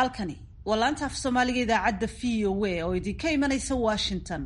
halkani waa laanta af soomaaliga idaacadda v o a oo idinka imanaysa washington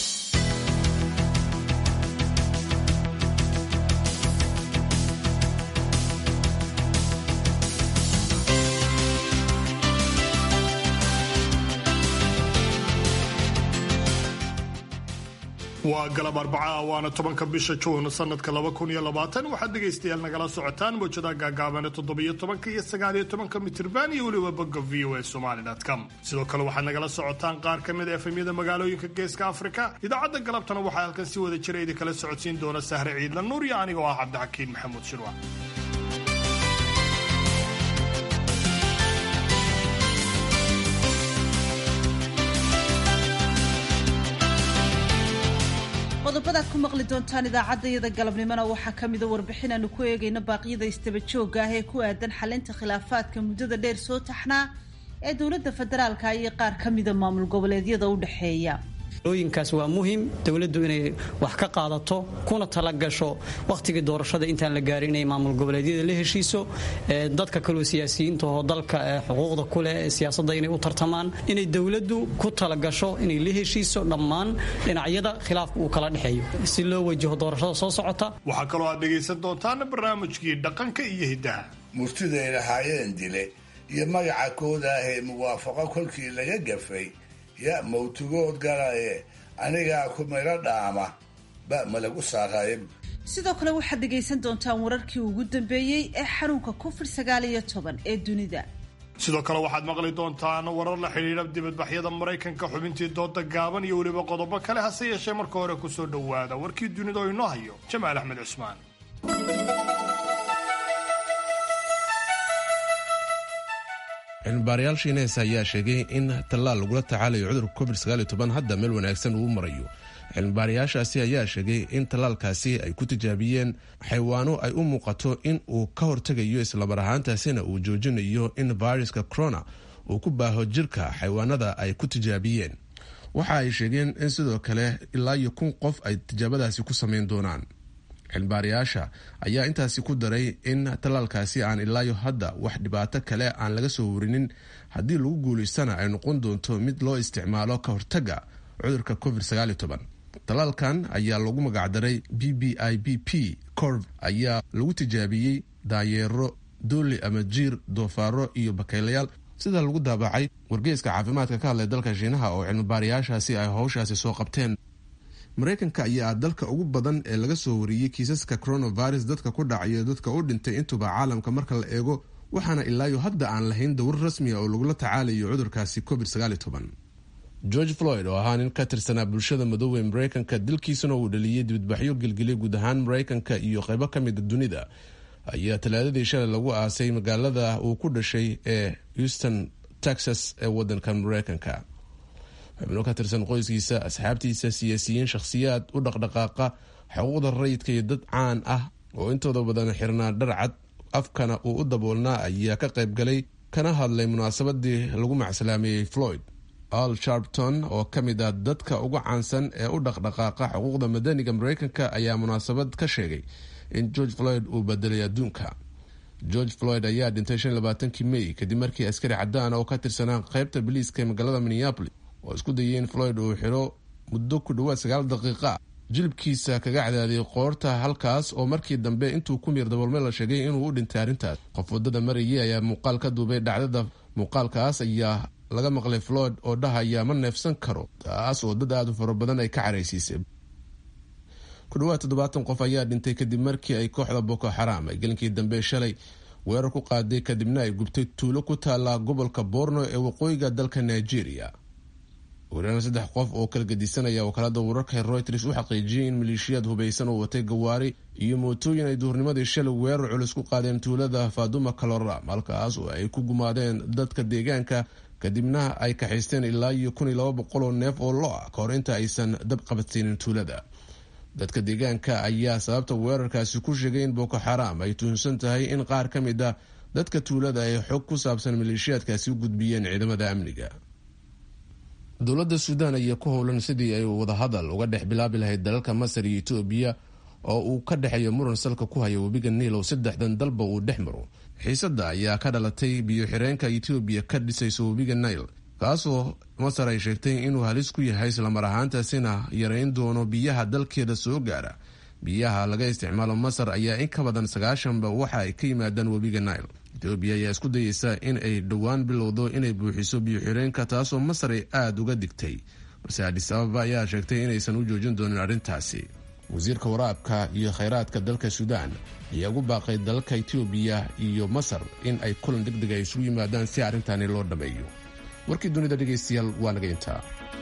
waa galab arbacaa waana tobanka bisha juun sanadka laba kun iyo labaatan waxaad dhegaystayaal nagala socotaan mawjadaha gaagaabane toddobiyo tobanka iyo sagaaliyo tobanka mitirban iyo weliba bogga v o a somali com sidoo kale waxaad nagala socotaan qaar ka mid a efemyada magaalooyinka geeska afrika idaacadda galabtana waxaa halkan si wada jira idinkala socodsiin doona sahre ciidla nuur iyo anigoo ah cabdixakiin maxamuud shirwa qodobadaad ku maqli doontaan idaacaddayada galabnimona waxaa ka mida warbixin aanu ku eegayno baaqyada istaba joogga ah ee ku aadan xalinta khilaafaadka muddada dheer soo taxnaa ee dowladda federaalka iyo qaar ka mida maamul goboleedyada u dhexeeya ooyinkaas waa muhim dowladdu inay wax ka qaadato kuna talagasho wakhtigii doorashada intaan la gaarin inay maamul goboleedyada la heshiiso dadka kaloo siyaasiyiinta oo dalka xuquuqda kuleh siyaasadda inay u tartamaan inay dowladdu ku talagasho inay la heshiiso dhammaan dhinacyada khilaafka uu kala dhexeeyo si loo wajaho doorashada soo socota waxaa kaloo aad dhegaysan doontaan barnaamijkii dhaqanka iyo hiddaha murtiday lahaayeen dile iyo magaca kooda ah ee muwaafaqo kolkii laga gafay ya mawtugood galaye anigaa ku maylo dhaama ba ma lagu saaraaye sidoo kale waxaad dhegaysan doontaan wararkii ugu dambeeyey ee xanuunka covid sagaal iyo toban ee dunida sidoo kale waxaad maqli doontaan warar la xidhiidha dibadbaxyada maraykanka xubintii dooda gaaban iyo weliba qodobo kale hase yeeshee marka hore kusoo dhowaada warkii dunida oo inoo hayo jamaal axmed cusmaan cilmibaarayaal shiinees ayaa sheegay in tallaal lagula tacaalayo cudurka covid hadda meel wanaagsan uu marayo cilmibaarayaashaasi ayaa sheegay in tallaalkaasi ay ku tijaabiyeen xaywaano ay u muuqato in uu ka hortegayo islamar ahaantaasina uu joojinayo in viruska corona uu ku baaho jirka xaywaanada ay ku tijaabiyeen waxa ay sheegeen in sidoo kale ilaa iyo kun qof ay tijaabadaasi ku samayn doonaan cilmibaarayaasha ayaa intaasi ku daray in tallaalkaasi aan ilaayo hadda wax dhibaato kale aan laga soo warinin haddii lagu guulaystana ay noqon doonto mid loo isticmaalo ka hortaga cudurka covid tallaalkan ayaa lagu magacdaray b b i b p corv ayaa lagu tijaabiyey daayeero dooli ama jiir doofaaro iyo bakaylayaal sida lagu daabacay wargeyska caafimaadka ka hadlay dalka shiinaha oo cilmibaarayaashaasi ay howshaasi soo qabteen maraykanka ayaa dalka ugu badan ee laga soo wariyey kiisaska coronavirus dadka ku dhacayo dadka u dhintay intuba caalamka marka la eego waxaana ilaayo hadda aan lahayn dowr rasmiya oo lagula tacaalayo cudurkaasi covid george floyd oo ahaa nin ka tirsanaa bulshada madoobe maraykanka dilkiisuna uu dhaliyey dibadbaxyo gelgelya guud ahaan maraykanka iyo qaybo ka mida dunida ayaa talaadadii shalay lagu aasay magaalada uu ku dhashay ee houston texas ee wadanka maraykanka xubno ka tirsan qoyskiisa asxaabtiisa siyaasiyiin shakhsiyaad u dhaqdhaqaaqa xuquuqda rayidka iyo dad caan ah oo intooda badan xirnaa dharcad afkana uu u daboolnaa ayaa ka qayb galay kana hadlay munaasabadii lagu macsalaameeyey floyd al sharpton oo ka mid ah dadka ugu caansan ee u dhaqdhaqaaqa xuquuqda madaniga maraykanka ayaa munaasabad ka sheegay in george floyd uu bedelay adduunka george floyd ayaa dhintay kii may kadib markii askari cadaan oo ka tirsanaa qaybta biliiska ee magaalada minneapolis oo isku dayay in floyd uu xiro muddo ku dhowaad sagaal daqiiqa jilibkiisa kaga cadaadiyay qoorta halkaas oo markii dambe intuu ku miir daboolme la sheegay inuu u dhintay arrintaas qof wadada marayay ayaa muuqaal ka duubay dhacdada muuqaalkaas ayaa laga maqlay floyd oo dhahaya ma neefsan karo taas oo dad aada u fara badan ay ka caraysiisay ku dhawaad toddobaatan qof ayaa dhintay kadib markii ay kooxda boko xaraam ay gelinkii dambe shalay weerar ku qaaday kadibna ay gubtay tuulo ku taala gobolka borno ee waqooyiga dalka nigeria wariyaana saddex qof oo kala gedisanaya wakaalada wararka reuters u xaqiijiyey in maleeshiyaad hubaysan oo watay gawaari iyo mootooyin ay duhurnimadii shalay weerar culus ku qaadeen tuulada faduma caloram halkaas oo ay ku gumaadeen dadka deegaanka kadibna ay kaxaysteen ilaa iyo kun iyo laba boqol oo neef oo lo ah kahor inta aysan dab qabadsiinin tuulada dadka deegaanka ayaa sababta weerarkaasi ku sheegay in boko xaraam ay tuhunsan tahay in qaar ka mid a dadka tuulada ay xog ku saabsan maleeshiyaadkaasi u gudbiyeen ciidamada amniga dowladda suudaan ayaa ku howlan sidii ay wadahadal uga dhex bilaabi lahayd dalalka masar iyo etoobiya oo uu ka dhexeeyo muran salka ku haya webiga niil oo saddexdan dalba uu dhex maro xiisadda ayaa ka dhalatay biyo-xireenka etoobiya ka dhisayso webiga nail kaasoo masar ay sheegtay inuu halis ku yahay islamar ahaantaasina yarayn doono biyaha dalkeeda soo gaara biyaha laga isticmaalo masar ayaa in ka badan sagaashanba waxa ay ka yimaadaan webiga nail etoobiya ayaa isku dayeysa in ay dhowaan bilowdo inay buuxiso biyo-xireenka taasoo masar ay aada uga digtay balse adis ababa ayaa sheegtay inaysan u joojin doonin arrintaasi wasiirka waraabka iyo khayraadka dalka suudaan ayaa ugu baaqay dalalka etoobiya iyo masar in ay kulan deg deg ay isugu yimaadaan si arrintani loo dhammeeyo warkii dunida dhegaystayaal waa naga intaa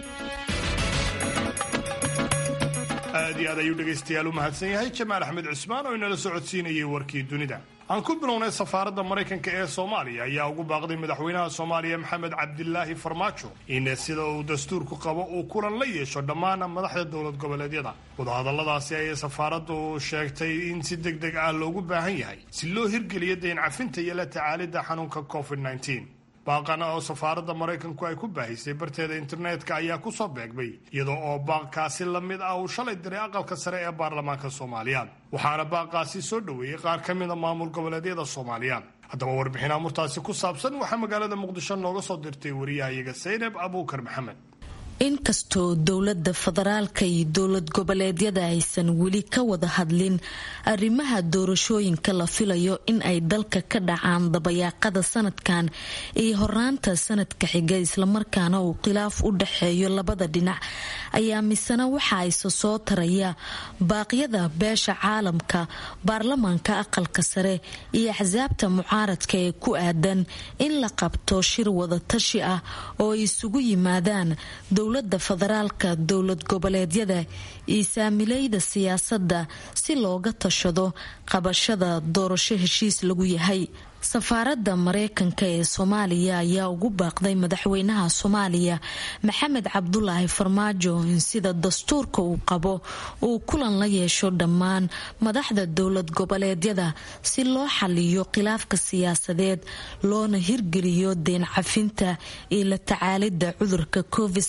aad iyo aad ayuu dhegaystayaal u mahadsan yahay jamaal axmed cusmaan oo inala socodsiinayay warkii dunida aan ku bilownay safaaradda maraykanka ee soomaaliya ayaa ugu baaqday madaxweynaha soomaaliya maxamed cabdilaahi farmaajo in sida uu dastuurku qabo uu kulan la yeesho dhammaan madaxda dowlad goboleedyada wadahadalladaasi ayay safaaraddu sheegtay in si deg deg ah loogu baahan yahay si loo hirgeliyo dayn cafinta iyo la tacaalidda xanuunka covid baaqana oo safaaradda maraykanku ay ku baahisay barteeda internetka ayaa kusoo beegmay iyadoo oo baaqkaasi la mid ah uu shalay diray aqalka sare ee baarlamaanka soomaaliya waxaana baaqaasi soo dhoweeyey qaar ka mida maamul goboleedyada soomaaliya haddaba warbixin amurtaasi ku saabsan waxaa magaalada muqdisho nooga soo dirtay wariyahayaga saynab abuukar maxamed inkastoo dowlada federaalka iyo dowlad goboleedyada aysan weli ka wada hadlin arrimaha doorashooyinka la filayo in ay dalka ka dhacaan dabayaaqada sanadkan iyo horaanta sanadka xiga islamarkaana uu khilaaf u dhaxeeyo labada dhinac ayaa misena waxa ayse soo taraya baaqyada beesha caalamka baarlamaanka aqalka sare iyo axsaabta mucaaradka ee ku aadan in la qabto shir wadatashi ah oo ay isugu yimaadaan dowlada federaalka dowlad goboleedyada iyo saamilayda siyaasadda si looga tashado qabashada doorasho heshiis lagu yahay safaaradda mareykanka ee soomaaliya ayaa ugu baaqday madaxweynaha soomaaliya maxamed cabdulaahi farmaajo in sida dastuurka uu qabo uu kulan la yeesho dhammaan madaxda dowlad goboleedyada si loo xaliyo khilaafka siyaasadeed loona hirgeliyo deen cafinta iyo la tacaalida cudurka covid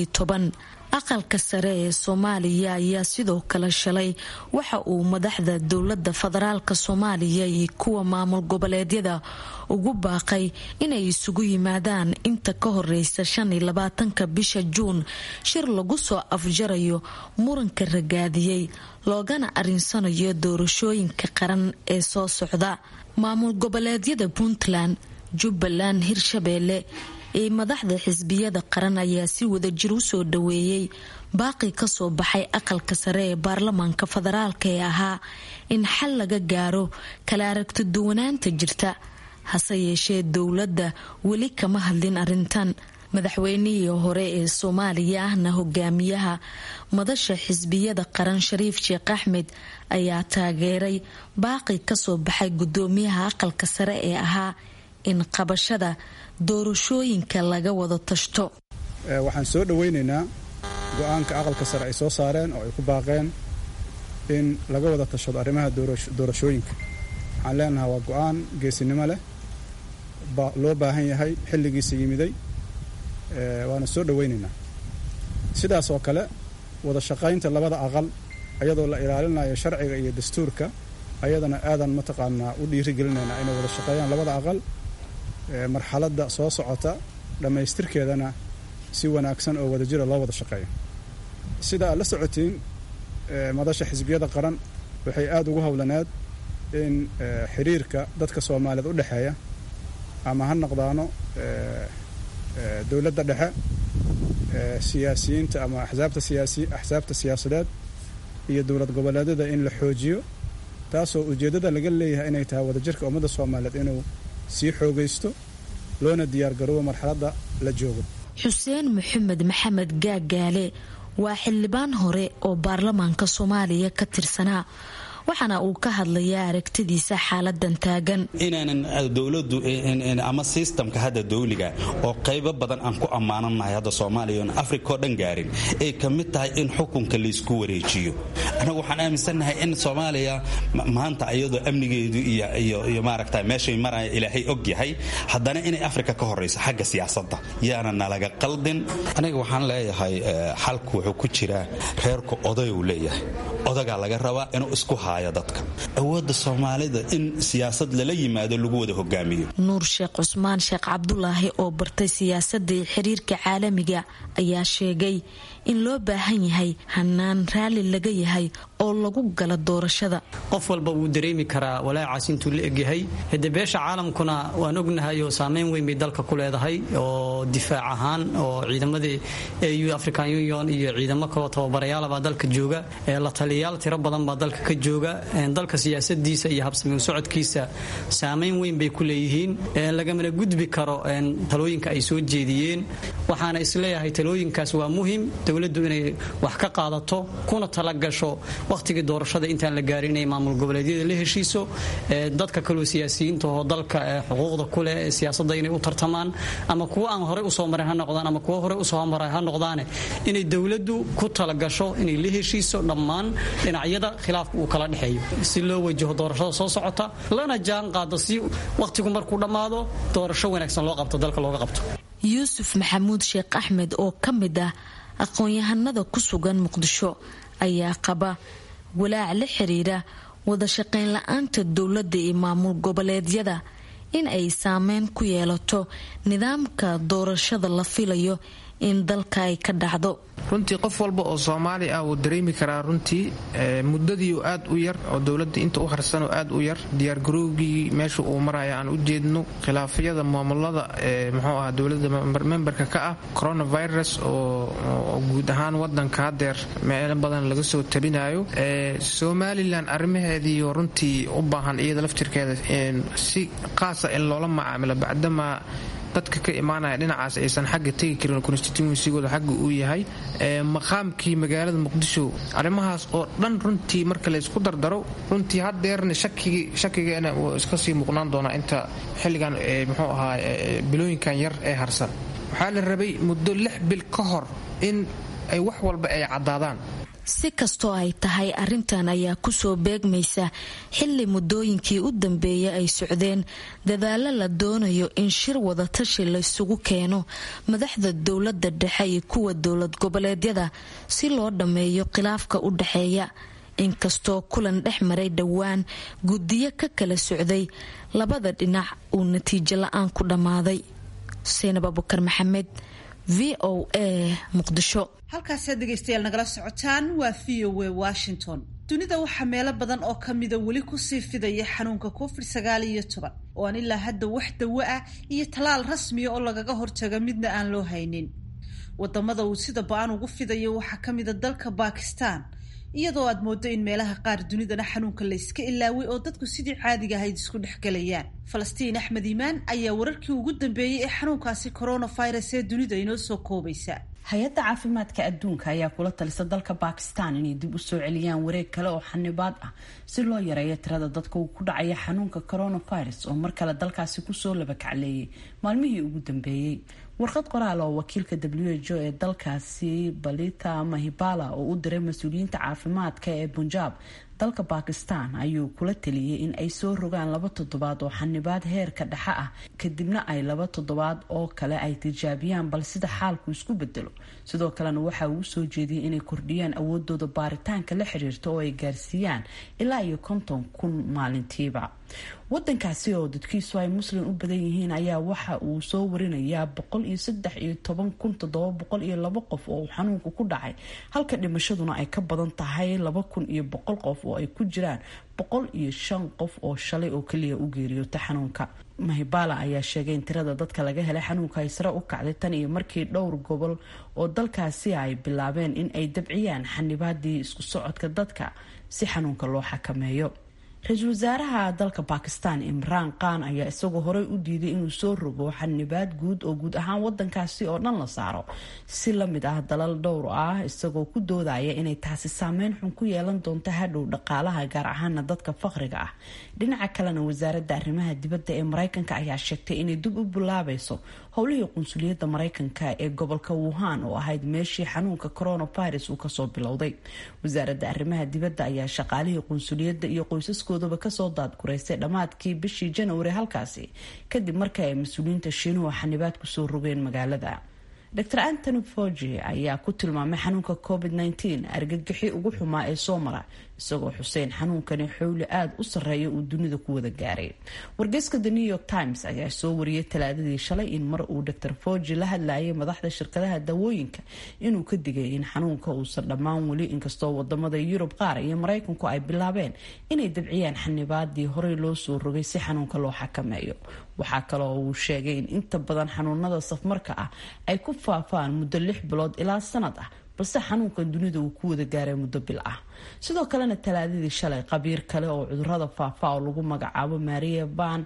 aqalka sare ee soomaaliya ayaa sidoo kale shalay waxa uu madaxda dowlada federaalka soomaaliya iyo kuwa maamul goboleedyada ugu baaqay inay isugu yimaadaan inta ka horeysa shan iyo labaatanka bisha juun shir lagu soo afjarayo muranka ragaadiyey loogana arinsanayo doorashooyinka qaran ee soo socda maamul goboleedyada puntland jubbaland hirshabeelle ee madaxda xisbiyada qaran ayaa si wadajir u soo dhaweeyey baaqi kasoo baxay aqalka sare ee baarlamaanka federaalka ee ahaa in xal laga gaaro kala aragti duwanaanta jirta hase yeeshee dowladda weli kama hadlin arintan madaxweynihii hore ee soomaaliya ahna hogaamiyaha madasha xisbiyada qaran shariif sheekh axmed ayaa taageeray baaqi kasoo baxay gudoomiyaha aqalka sare ee ahaa in qabashada doorashooyinka laga wada tashto waxaan soo dhoweynaynaa go-aanka aqalka sare ay soo saareen oo ay ku baaqeen in laga wada tashado arrimaha doorashooyinka waxaan leenahay waa go-aan geesinimo leh loo baahan yahay xilligiisa yimiday waana soo dhoweynaynaa sidaas oo kale wada shaqaynta labada aqal iyadoo la ilaalinayo sharciga iyo dastuurka ayadana aadan mataqaanaa u dhiirigelinaynaa inay wada shaqeeyaan labada aqal marxaladda soo socota dhammaystirkeedana si wanaagsan oo wadajira loo wada shaqeeyo sida aad la socotiin madasha xisbiyada qaran waxay aada ugu howlaneed in xiriirka dadka soomaaliyeed u dhexeeya ama ha noqdaano dowladda dhexe siyaasiyiinta ama axsaabta siyaasi axsaabta siyaasadeed iyo dowlad goboleedyada in la xoojiyo taasoo ujeeddada laga leeyahay inay tahay wadajirka ummadda soomaaliyeed inuu sii xoogaysto loona diyaargaroobo marxaladda la joogo xuseen maxamed maxamed gaagaale waa xildhibaan hore oo baarlamaanka soomaaliya ka tirsanaa waxaana uu ka hadlayaa aragtidiisa xaaladan taagan inaanan dowladu ama sistamka hadda dawliga oo qaybo badan aan ku ammaananahay hadda soomaaliya oon afrika oo dhan gaarin ay ka mid tahay in xukunka laysku wareejiyo anagu waxaan aaminsannahay in soomaaliya maanta iyadoo amnigeedu iyo maaragta meeshay maraya ilaahay og yahay haddana inay afrika ka horayso xagga siyaasadda yaana nalaga qaldin aniga waxaan leeyahay xalku wuxuu ku jiraa reerku odayuu leeyahay odagaa laga rabaa inuu isku haayo dadka awoodda soomaalida in siyaasad lala yimaado lagu wada hogaamiyo nuur sheekh cusmaan sheekh cabdulaahi oo bartay siyaasadda iyo xiriirka caalamiga ayaa sheegay in loo baahan yahay hanaan raalli laga yahay oo lagu gala doorashada qof walba wuu dareemi karaa walaacaas intuu la egyahay hade beesha caalamkuna waan ognahay oo saameyn weyn bay dalka ku leedahay oo difaac ahaan oo ciidamadii au african union iyo ciidamo kaloo tababarayaalabaa dalka jooga la taliyayaal tiro badan baa dalka ka jooga dalka siyaasadiisa iyo habsamiu socodkiisa saameyn weyn bay ku leeyihiin lagamana gudbi karo talooyinka ay soo jeediyeen waxaana isleeyahay talooyinkaas waa muhim dowladdu inay wax ka qaadato kuna talagasho wakhtigii doorashada intaan la gaarin inay maamul goboleedyada la heshiiso dadka kaloo siyaasiyiinta oo dalka xuquuqda ku leh siyaasadda inay u tartamaan ama kuwa aan horey usoo marin ha noqdaan ama kuwa horey usoo maray ha noqdaane inay dowladdu ku talagasho inay la heshiiso dhammaan dhinacyada khilaafka uu kala dhexeeyo si loo wajaho doorashada soo socota lana jaan qaado si wakhtigu markuu dhammaado doorasho wanaagsan loo qabto dalka looga qabto yuusuf maxamuud sheekh axmed oo ka mid ah aqoon-yahanada ku sugan muqdisho ayaa qaba walaac la xiriira wada shaqayn la-aanta dowladda iyo maamul goboleedyada in ay saameyn ku yeelato nidaamka doorashada la filayo in dalka ay ka dhacdo runtii qof walba oo soomaali ah wuu dareemi karaa runtii muddadii aad u yar oo dowladda inta u harsanoo aad u yar diyaargarowgii meesha uu maraya aan u jeedno khilaafyada maamulada ee muxuu ah dowladda memberka ka ah coronavirus oo guud ahaan wadanka hadeer meelo badan laga soo tabinayo somalilan arrimaheediiyo runtii u baahan iyada laftirkeeda si qaasa in loola macaamilo bacdamaa dadka ka imaanaya dhinacaas aysan xagga tegi karin constituensigooda xagga uu yahay maqaamkii magaalada muqdisho arrimahaas oo dhan runtii marka laysku dardaro runtii hadeerna shakigeena wuu iska sii muuqnaan doonaa inta xilligan muxuu ahaa bilooyinkan yar ee harsan waxaa la rabay muddo lix bil ka hor in ay wax walba ay caddaadaan si kastoo ay tahay arrintan ayaa kusoo beegmaysa xilli muddooyinkii u dambeeyay ay socdeen dadaalo la doonayo in shir wadatashi laysugu keeno madaxda dowladda dhexe iyo kuwa dowlad goboleedyada si loo dhammeeyo khilaafka u dhexeeya inkastoo kulan dhex maray dhowaan guddiyo ka kala socday labada dhinac uu natiijo la-aan ku dhammaaday seinab abukar maxamed v o a muqdisho halkaasaad dhegaystayaal nagala socotaan waa v o a washington dunida waxaa meelo badan oo ka mida weli kusii fidaya xanuunka covid sagaal iyo toban oo aan ilaa hadda wax dawo ah iyo tallaal rasmiya oo lagaga hortaga midna aan loo haynin wadamada uu sida ba-an ugu fidayo waxaa ka mida dalka bakistan iyadoo aad moodo in meelaha qaar dunidana xanuunka layska ilaaway oo dadku sidii caadiga ahayd isku dhexgelayaan falastiin axmed iimaan ayaa wararkii ugu dambeeyey ee xanuunkaasi coronavirus ee dunida inoo soo koobaysa hay-adda caafimaadka adduunka ayaa kula talisa dalka bakistan inay dib u soo celiyaan wareeg kale oo xanibaad ah si loo yareeyo tirada dadka uu ku dhacaya xanuunka coronavirus oo mar kale dalkaasi kusoo labakacleeyay maalmihii ugu dambeeyey warqad qoraal oo wakiilka w h o ee dalkaasi balita mahibala oo u diray mas-uuliyiinta caafimaadka ee punjab dalka bakistan ayuu kula taliyey in ay soo rogaan laba toddobaad oo xanibaad heerka dhexe ah kadibna ay laba toddobaad oo kale ay tijaabiyaan bal sida xaalku isku bedelo sidoo kalena waxa uu soo jeediyey inay kordhiyaan awoodooda baaritaanka la xiriirta oo ay gaarsiiyaan ilaa iyo konton kun maalintiiba wadankaasi oo dadkiisu ay muslim u badan yihiin ayaa waxa uu soo warinayaa boqol iyo saddex iyo toban kun toddoba boqol iyo labo qof oo uu xanuunku ku dhacay halka dhimashaduna ay ka badan tahay laba kun iyo boqol qof oo ay ku jiraan boqol iyo shan qof oo shalay oo keliya u geeriyoota xanuunka mahibala ayaa sheegay in tirada dadka laga helay xanuunka ay sare u kacday tan iyo markii dhowr gobol oo dalkaasi ay bilaabeen in ay dabciyaan xanibaadii isku socodka dadka si xanuunka loo xakameeyo ra-iisul wasaaraha dalka bakistan imraan khan ayaa isagoo horey u diiday inuu soo rogo xanibaad guud oo guud ahaan wadankaasi oo dhan la saaro si lamid ah dalal dhowr ah isagoo ku doodaya inay taasi saameyn xun ku yeelan doonto hadhow dhaqaalaha gaar ahaana dadka faqriga ah dhinaca kalena wasaaradda arrimaha dibadda ee mareykanka ayaa sheegtay inay dib u bilaabayso howlihii qunsuliyadda mareykanka ee gobolka wuhan oo ahayd meeshii xanuunka coronavirus uu kasoo bilowday wasaaradda arrimaha dibadda ayaa shaqaalihii qunsuliyadda iyo qoysaskoodaba kasoo daadguraysay dhammaadkii bishii janwari halkaasi kadib markii ay mas-uuliyiinta shiinuhu xanibaad kusoo rogeen magaalada dr antony fogi ayaa ku tilmaamay xanuunka covid -19 argagixi ugu xumaa ee soo mara isagoo xuseen xanuunkani xowli aada u sarreeya uu dunida ku wada gaaray wargeyska the new york times ayaa soo wariyay talaadadii shalay in mar uu dr fogi la hadlayay madaxda shirkadaha dawooyinka inuu ka digay in xanuunka uusan dhammaan weli inkastoo wadamada yurub qaar iyo mareykanku ay bilaabeen inay dabciyaan xanibaadii horey loo soo rogay si xanuunka loo xakameeyo waxaa kale oo uu sheegay in inta badan xanuunada safmarka ah ay ku faafaan muddo lix bilood ilaa sanad ah balse xanuunkan dunida uu ku wada gaaray muddo bil ah sidoo kalena talaadadii shalay qabiir kale oo cudurada faafa oo lagu magacaabo maria ban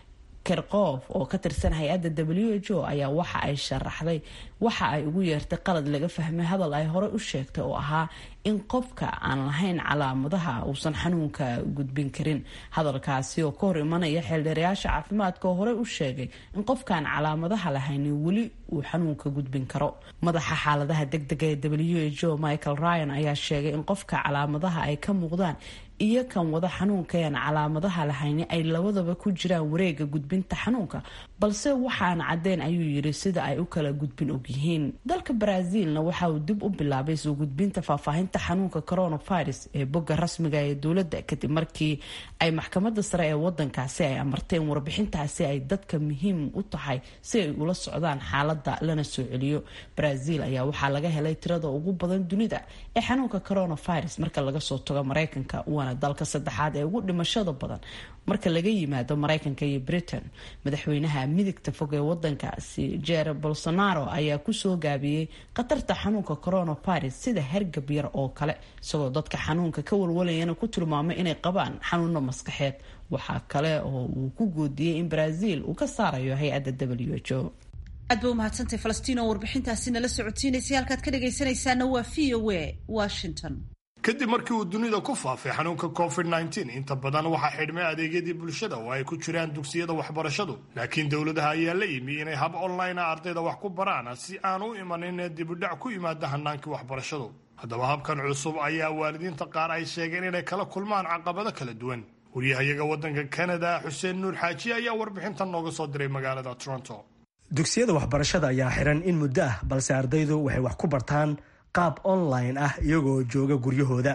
kerkoof oo ka tirsan hay-adda w h o ayaa waxa ay sharaxday waxa ay ugu yeertay qalad laga fahmay hadal ay horey u sheegtay oo ahaa in qofka aan lahayn calaamadaha uusan xanuunka gudbin karin hadalkaasi oo ka hor imanaya xeeldheerayaasha caafimaadka oo horey u sheegay in qofkaan calaamadaha lahayn weli uu xanuunka gudbin karo madaxa xaaladaha degdega ee w h o michael ryan ayaa sheegay in qofka calaamadaha ay ka muuqdaan iyo kan wada xanuunkaeen calaamadaha lahayni ay labadaba ku jiraan wareega gudbinta xanuunka balse waxaan caddeyn ayuu yiri sida ay u kala gudbin ogyihiin dalka brazilna waxa uu dib u bilaabay soo gudbinta faahfaahinta xanuunka coronavirus ee bogga rasmiga ee dowladda kadib markii ay maxkamada sare ee wadankaasi ay amarteen warbixintaasi ay dadka muhiim u tahay si ay ula socdaan xaalada lana soo celiyo brazil ayaa waxaa laga helay tirada ugu badan dunida ee xanuunka coronavirus marka laga soo tago mareykanka waana dalka saddexaad ee ugu dhimashada badan marka laga yimaado mareykanka iyo britain madaxweynaha midigta fog ee wadankaasi jer bolsonaro ayaa kusoo gaabiyey khatarta xanuunka coronavirus sida hergab yar oo kale isagoo dadka xanuunka ka walwalayana ku tilmaamay inay qabaan xanuuno maskaxeed waxaa kale oo uu ku goodiyey in brazil uu ka saarayo hay-adda w h o aad ba umahadsantay falastiin oo warbixintaasi nala socotiinaysay halkaad ka dhagaysanaysaana waa v o a washington kadib markii uu dunida ku faafay xanuunka covid -19 inta badan waxaa xidhmay adeegyadii bulshada oo ay ku jiraan dugsiyada waxbarashadu laakiin dowladaha ayaa la yimi inay hab online a ardayda wax ku baraan si aan u imanin dibudhac ku yimaada hanaankii waxbarashadu haddaba habkan cusub ayaa waalidiinta qaar ay sheegeen inay kala kulmaan caqabado kala duwan waryahayaga waddanka kanada xuseen nuur xaaji ayaa warbixintan nooga soo diray magaalada toronto dugsiyada waxbarashada ayaa xiran in muddo ah balse ardaydu waxay wax ku bartaan qaab online ah iyagoo jooga guryahooda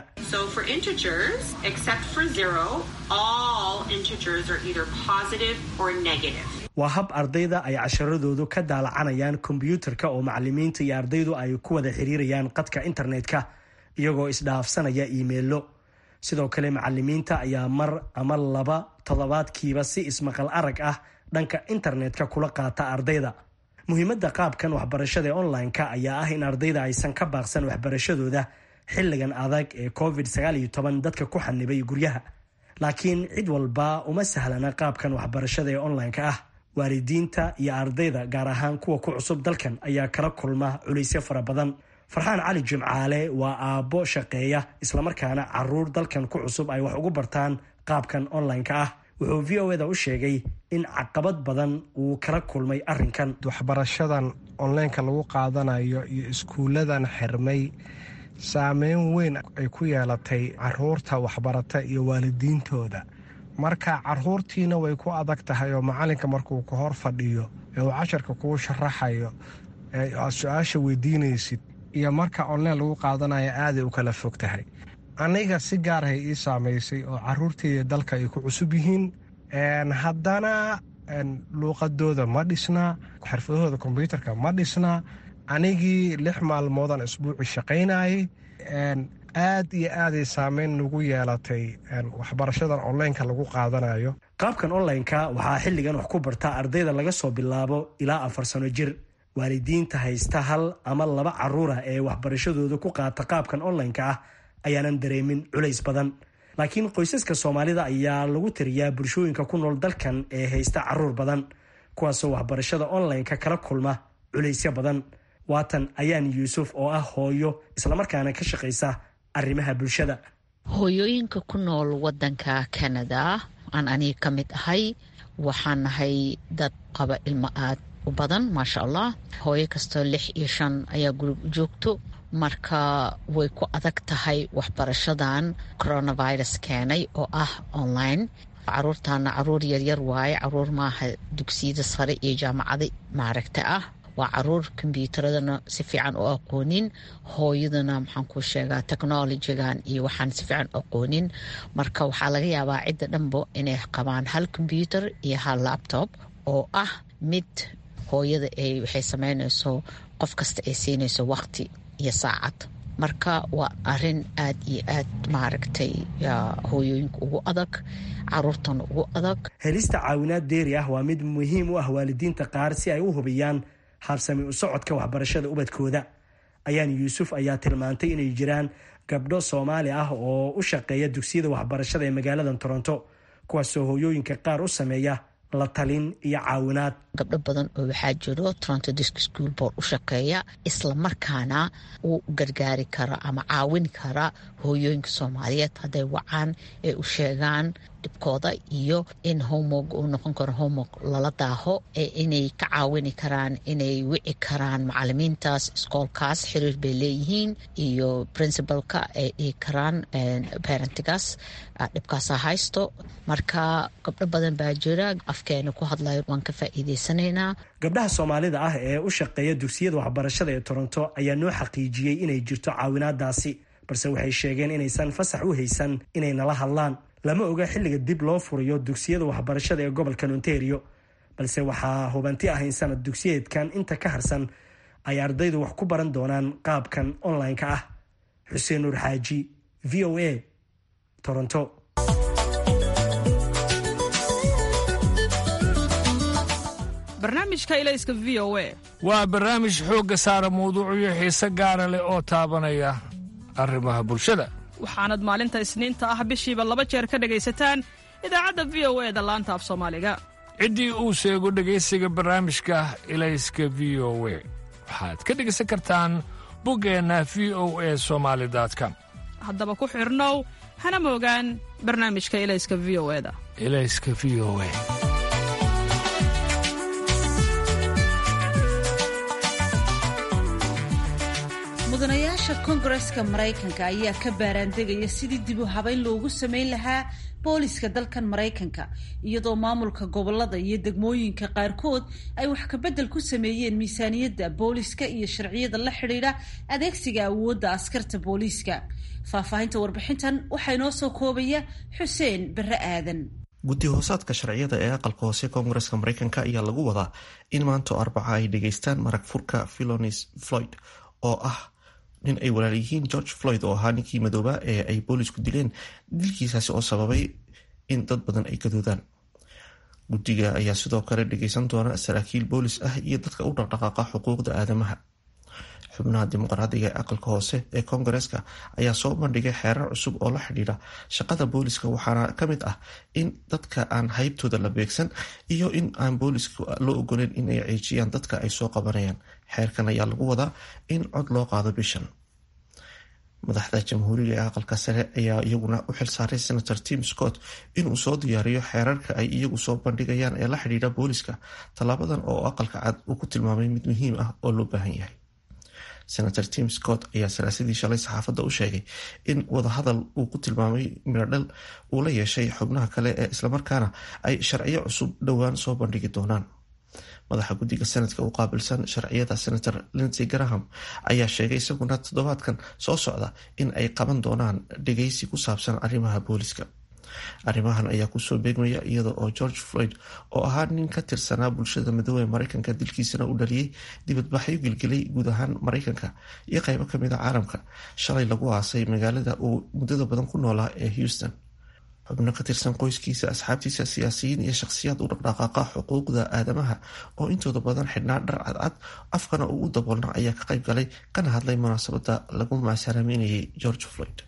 waa hab ardayda ay casharadoodu ka daalacanayaan kombyuutarka oo macalimiinta iyo ardaydu ay ku wada xiriirayaan qadka internetka iyagoo isdhaafsanaya iimeilo sidoo kale macalimiinta ayaa mar ama laba toddobaadkiiba si ismaqal arag ah dhanka internetka kula qaata ardayda muhiimadda qaabkan waxbarashada ee online-ka ayaa ah in ardayda aysan ka baaqsan waxbarashadooda xilligan adag ee covid dadka ku xanibay guryaha laakiin cid walba uma sahlana qaabkan waxbarashada ee online-ka ah waalidiinta iyo ardayda gaar ahaan kuwa ku cusub dalkan ayaa kala kulma culaysyo fara badan farxaan cali jimcaale waa aabbo shaqeeya islamarkaana caruur dalkan ku cusub ay wax ugu bartaan qaabkan online-ka ah wuxuu v o eda u sheegay in caqabad badan uu kala kulmay arinkan waxbarashadan onlineka lagu qaadanayo iyo iskuuladan xirmay saameyn weyn ay ku yeelatay caruurta waxbarata iyo waalidiintooda marka caruurtiina way ku adag tahay oo macalinka markuu ka hor fadhiyo ee uu casharka kuu sharaxayo ee aad su-aasha weydiinaysid iyo marka online lagu qaadanayo aaday u kala fog tahay aniga si gaarahay ii saamaysay oo caruurteyda dalka ay ku cusub yihiin haddana luuqadooda ma dhisnaa xirfadahooda kombyuutarka ma dhisnaa anigii lix maalmoodan isbuuci shaqaynayay aad iyo aaday saameyn nagu yeelatay waxbarashadan onlineka lagu qaadanayo qaabkan online-ka waxaa xilligan wax ku barta ardayda laga soo bilaabo ilaa afar sano jir waalidiinta haysta hal ama laba caruura ee waxbarashadooda ku qaata qaabkan online-ka ah ayaanan dareemin culays badan laakiin qoysaska soomaalida ayaa lagu tiriyaa bulshooyinka ku nool dalkan ee haysta caruur badan kuwaasoo waxbarashada online-ka kala kulma culaysyo badan waatan ayaan yuusuf oo ah hooyo islamarkaana ka shaqaysa arrimaha bulshada hooyooyinka ku nool wadanka canada aan aniga ka mid ahay waxaan nahay dad qaba ilmo aad u badan maasha allah hooyo kastoo lix iyo shan ayaa gurib joogto marka way ku adag tahay waxbarashadan coronavirus keenay oo ah online caruurtaana caruur yaryar waaye caruur maaha dugsiyada sare iyo jaamacada maaragta ah waa caruur kombyuutaradana si fiican u aqoonin hooyadana maxaan ku sheegaa technolojigan iyo waxaan si fiican u aqoonin marka waxaa laga yaabaa cidda dhanbo inay qabaan hal kombyuutar iyo hal laptop oo ah mid hooyada ay waxay sameynayso qof kasta ay siinayso waqti iyo saacad marka waa arin aad iyo aad maaragtay hooyooyinka ugu adag caruurtana ugu adag helista caawinaad deeri ah waa mid muhiim u ah waalidiinta qaar si ay u hubiyaan habsami u socodka waxbarashada ubadkooda ayaan yuusuf ayaa tilmaantay inay jiraan gabdho soomaali ah oo u shaqeeya dugsiyada waxbarashada ee magaalada toronto kuwaasoo hooyooyinka qaar u sameeya la talin iyo caawinaad gabdho badan oo waxaa jiro toronto disk school board u shaqeeya islamarkaana u gargaari kara ama caawin kara hooyooyinka soomaaliyeed hadday wacaan ee u sheegaan dhibkooda iyo in homog uu noqon karo homog lala daaho ee inay ka caawini karaan inay wici karaan macalimiintaas iskoolkaas xiriir bay leeyihiin iyo princibalka ay dhihi karaan parentigaas dhibkaasa haysto marka gabdho badan baa jira afkeena ku hadlayo waan ka faa'iideysanaynaa gabdhaha soomaalida ah ee u shaqeeya dugsiyada waxbarashada ee toronto ayaa noo xaqiijiyey inay jirto caawinaadaasi balse waxay sheegeen inaysan fasax u haysan inay nala hadlaan lama oga xilliga dib loo furayo dugsiyada waxbarashada ee gobolkan ontario balse waxaa hubanti ah in sanad dugsiyeedkan inta ka harsan ay ardaydu wax ku baran doonaan qaabkan online-ka ah xuseen nuur xaaji v o a toronto barnaamijka ilayska v o a waa barnaamij xoogga saara mawduucyo xiise gaara leh oo taabanaya arrimaha bulshada waxaanad maalinta isniinta ah bishiiba laba jeer ka dhegaysataan idaacadda v o e da laanta af soomaaliga ciddii uu sheego dhegaysiga barnaamijka ilayska v o we waxaad ka dhegaysan kartaan buggeenna v o e somaali com haddaba ku xidhnow hana moogaan barnaamijka ilayska v o e da ilayska v o e mudanayaasha koongareska maraykanka ayaa ka baaraandegaya sidii dib u habeyn loogu samayn lahaa booliska dalkan maraykanka iyadoo maamulka gobolada iyo degmooyinka qaarkood ay wax kabedel ku sameeyeen miisaaniyadda booliska iyo sharciyada la xidhiidha adeegsiga awoodda askarta booliiska faahfaahinta warbixintan waxaa inoo soo koobaya xuseen bare aadan guddi hoosaadka sharciyada ee aqalka hoose koongareska maraykanka ayaa lagu wadaa in maanta arbaca ay dhegaystaan marag furka philonis floyd oo ah nin ay walaal yihiin george floyd oo ahaa ninkii madooba ee ay boolisku dileen dilkiisaasi oo sababay in dad badan ay gadoodaan guddiga ayaa sidoo kale dhageysan doona saraakiil boolis ah iyo dadka u dhaqdhaqaaqa xuquuqda aadamaha xubnaha dimuqraadiga ee aqalka hoose ee koongareska ayaa soo bandhigay xeerar cusub oo la xidhiidha shaqada booliska waxaana ka mid ah in dadka aan haybtooda la beegsan iyo in aan booliska loo ogoleyn in ay ceejiyaan dadka ay soo qabanayaan xeerkan ayaa lagu wadaa in cod loo qaado bishan madaxda jamhuuriga ee aqalka sare ayaa iyaguna u xilsaaray senator tim scott inuu soo diyaariyo xeerarka ay iyagu soo bandhigayaan ee la xidhiidha booliska tallaabadan oo aqalka cad uu ku tilmaamay mid muhiim ah oo loo baahan yahay senator tim scott ayaa salaasadii shalay saxaafadda u sheegay in wadahadal uu ku tilmaamay miradhal uu la yeeshay xubnaha kale ee islamarkaana ay sharciyo cusub dhowaan soo bandhigi doonaan madaxa guddiga sanadka u qaabilsan sharciyada senator lindsey graham ayaa sheegay isaguna toddobaadkan soo socda in ay qaban doonaan dhegeysi ku saabsan arrimaha booliska arrimahan ayaa kusoo beegmaya iyada oo george floyd oo ahaa nin ka tirsanaa bulshada madoobe maraykanka dilkiisana u dhaliyey dibadbaxyo gilgilay guud ahaan maraykanka iyo qeybo kamid a caalamka shalay lagu aasay magaalada uu muddada badan ku noolaa ee houston xubno ka tirsan qoyskiisa asxaabtiisa siyaasiyiin iyo shakhsiyaad u dhaqdhaqaaqa xuquuqda aadamaha oo intooda badan xidhnaa dhar cadcad afkana uu u daboolna ayaa ka qayb galay kana hadlay munaasabada lagu maasaraameynayay george floyd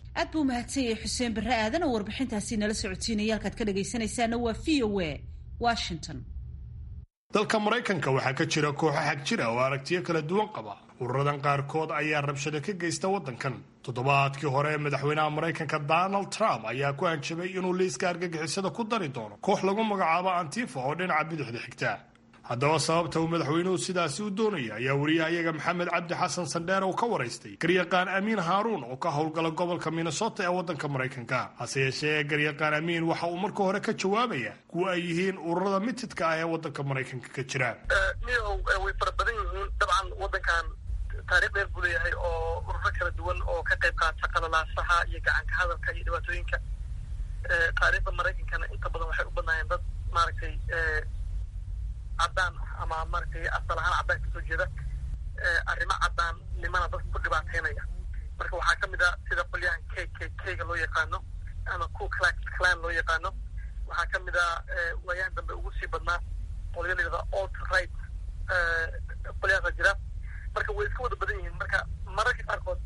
aad buu mahadsan yahay xuseen barre aadan oo warbixintaasi nala socodsiinaya halkaad ka dhagaysanaysaana waa v o a washington dalka maraykanka waxaa ka jira kooxo xag jira oo aragtiyo kala duwan qaba ururadan qaarkood ayaa rabshado ka geysta waddankan toddobaadkii hore madaxweynaha maraykanka donald trump ayaa ku hanjabay inuu liiska argagixisada ku dari doono koox lagu magacaabo antifa oo dhinaca bidixda xigta haddaba sababta uu madaxweynuhu sidaasi u doonaya ayaa wariyahayaga maxamed cabdi xasan sandheer uu ka waraystay garyaqaan amiin haaruun oo ka howlgala gobolka minnesota ee waddanka maraykanka hase yeeshee garyaqaan amiin waxa uu marka hore ka jawaabaya kuwa ay yihiin ururada mitidka ah ee waddanka maraykanka ka jira miyahow way fara badan yihiin dabcan waddankan taarikh dheer buu leeyahay oo ururo kala duwan oo ka qayb qaata qalalaasaha iyo gacanka hadalka iyo dhibaatooyinka taariikhda maraykankana inta badan waxay u badnaayeen dad maaragtay caddaan ah ama maaragtay asal ahaan caddaan kasoo jeeda arrimo caddaannimana dadka ku dhibaateynaya marka waxaa ka mid ah sida qolyahan k k k-ga loo yaqaano ama ku clax clan loo yaqaano waxaa ka mid ah waayahan dambe ugu sii badnaa qolyo la yidhahda alt right qolyahaasa jira marka way iska wada badan yihiin marka mararka qaarkood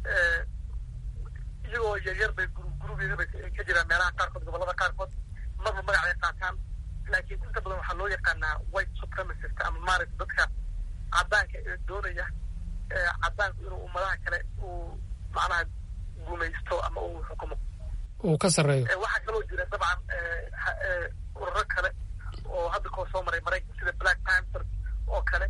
iyagoo yaryar bay gurubyada bay ka jiraan meelaha qaarkood gobollada qaarkood marba magacay qaataan laakiin inta badan waxaa loo yaqaanaa white supremacist ama maaragta dadka caddaanka ee doonaya caddaanku inuu ummadaha kale uu macnaha gumaysto ama uu xukumo uu ka sarreeyo waxaa kaloo jira dabcan ururo kale oo hadda koo soo maray maraykanka sida black panther oo kale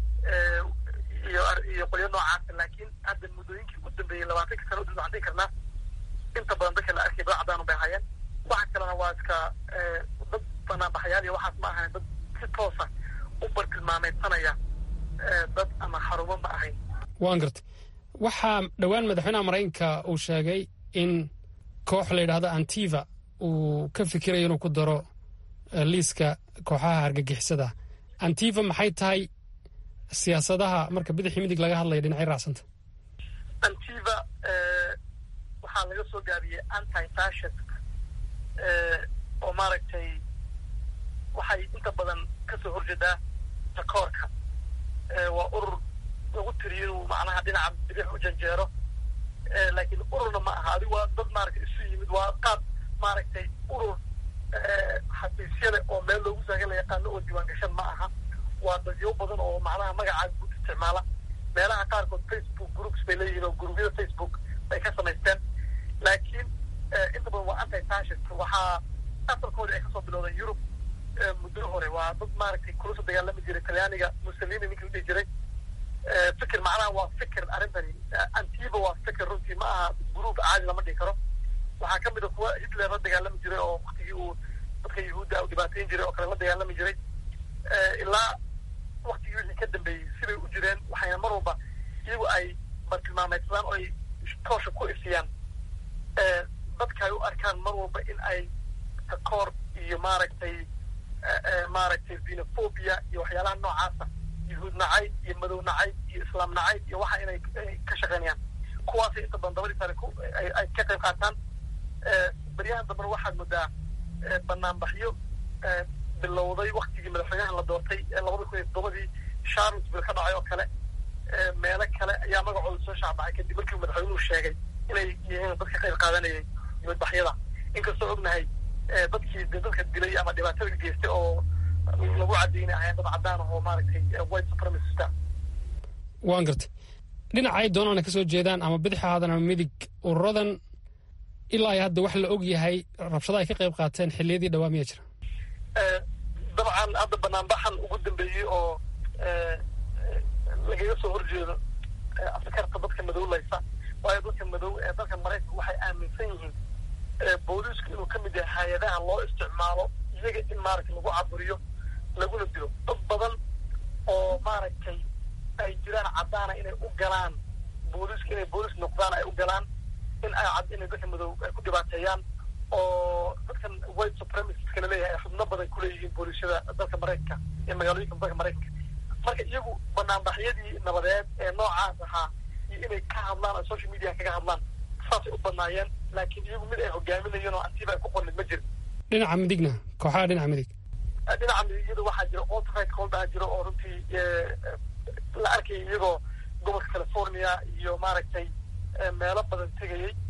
iyo iyo qolyo noocaasa laakiin hadda muddooyinkii u dambeeyey labaatanka sano udib waxaan dhihi karnaa inta badan dadka la arkay dad cadaan bay hayeen waxa kalena waa iska dad banaanbaxayaal iyo waxaas ma ahayn dad si toosa u bartilmaameysanaya dad ama xarumo ma ahayn waan gartay waxaa dhowaan madaxweynaha maraykanka uu sheegay in koox la yidhaahdo antiva uu ka fikirayo inuu ku daro liiska kooxaha hargagixisada antiva maxay tahay siyaasadaha marka bidixii midig laga hadlaya dhinacay raacsanta antiva waxaa laga soo gaabiyey anti fascist oo maaragtay waxay inta badan kasoo horjeedaa takoorka waa urur lagu tiriyo inuu macnaha dhinaca bidix u janjeero laakiin ururna ma aha adigu waa dad maaragtay isu yimid waa qaab maaragtay urur xafiisyale oo meel loogu saagan la yaqaano oo diiwaan gashan ma aha waa dadyo badan oo macnaha magacaa guud isticmaala meelaha qaarkood facebook groups bay leeyihiin oo gurubyada facebook bay ka samaysteen laakiin inta badan waa anti fascist waxaa asalkoodii ay kasoo bilowdeen yurub muddo hore waa dad maaragtay kula soo dagaalami jiray talyaaniga mussolini ninkii udhihi jiray fikir macnaha waa fikir arrintani antiba waa fikir runtii ma aha gruub caadi lama dhihi karo waxaa ka mid a kuwa hitler la dagaalami jiray oo waktigii uu dadka yahuudda u dhibaateyn jiray oo kale la dagaalami jiray ilaa waktigii wixii ka dambeeyey sibay u jireen waxayna mar walba iyagu ay bartilmaameysadaan oo ay toosha ku ifiyaan dadka ay u arkaan mar walba in ay takoor iyo maaragtay maaragtay xenophobia iyo waxyaalaha noocaasa yuhuud nacayb iyo madow nacayb iyo islaam nacayb iyo waxa inay ka shaqeynayaan kuwaasay inta badan dabadii sare ay ka qayb qaataan beryahan dambena waxaad moodaa banaanbaxyo bilowday waktigii madaxweynaha la doortay labada kun iyo toddobadii charlottesville ka dhacay oo kale meelo kale ayaa magacooda soo shaacbacay kadib markii madaxweynuhu sheegay inay yihiin dad ka qayb qaadanayay dibadbaxyada inkastoo ognahay dadkii dadka dilay ama dhibaatada geystay oo lagu cadeynay ahayn dad caddaan ah oo maaragtay white supremacista waan gartay dhinaca ay doonaan ka soo jeedaan ama bidix ahaadan ama midig ururadan ilaa ay hadda wax la og yahay rabshada ay ka qayb qaateen xilliyadii dhawaa miyaa jira dabcan hadda banaanbaxan ugu dambeeyey oo lagaga soo horjeedo askarta dadka madowlaysa waayo dadka madow ee dalka maraykanka waxay aaminsan yihiin booliisku inuu ka mid yahay hay-adaha loo isticmaalo iyaga in maaragtay lagu caburiyo laguna dilo dad badan oo maaragtay ay jiraan caddaana inay u galaan booliiska inay booliis noqdaan ay u galaan in ay cad inay dadka madow ay ku dhibaateeyaan oo dadkan white supremacistka laleeyahay ay xubno badan kuleeyihiin booliisyada dalka maraykanka ee magaalooyinka dalka maraykanka marka iyagu banaanbaxyadii nabadeed ee noocaas ahaa iyo inay ka hadlaan oo social media kaga hadlaan saasay u badnaayeen laakiin iyagu mid ay hogaaminayeen oo antiba ay ku qornid ma jiro dhinaca midigna kooxaha dhinaca midig dhinaca midigyada waxaa jira alt-right koldaa jiro oo runtii la arkayay iyagoo gobolka california iyo maaragtay meelo badan tegayey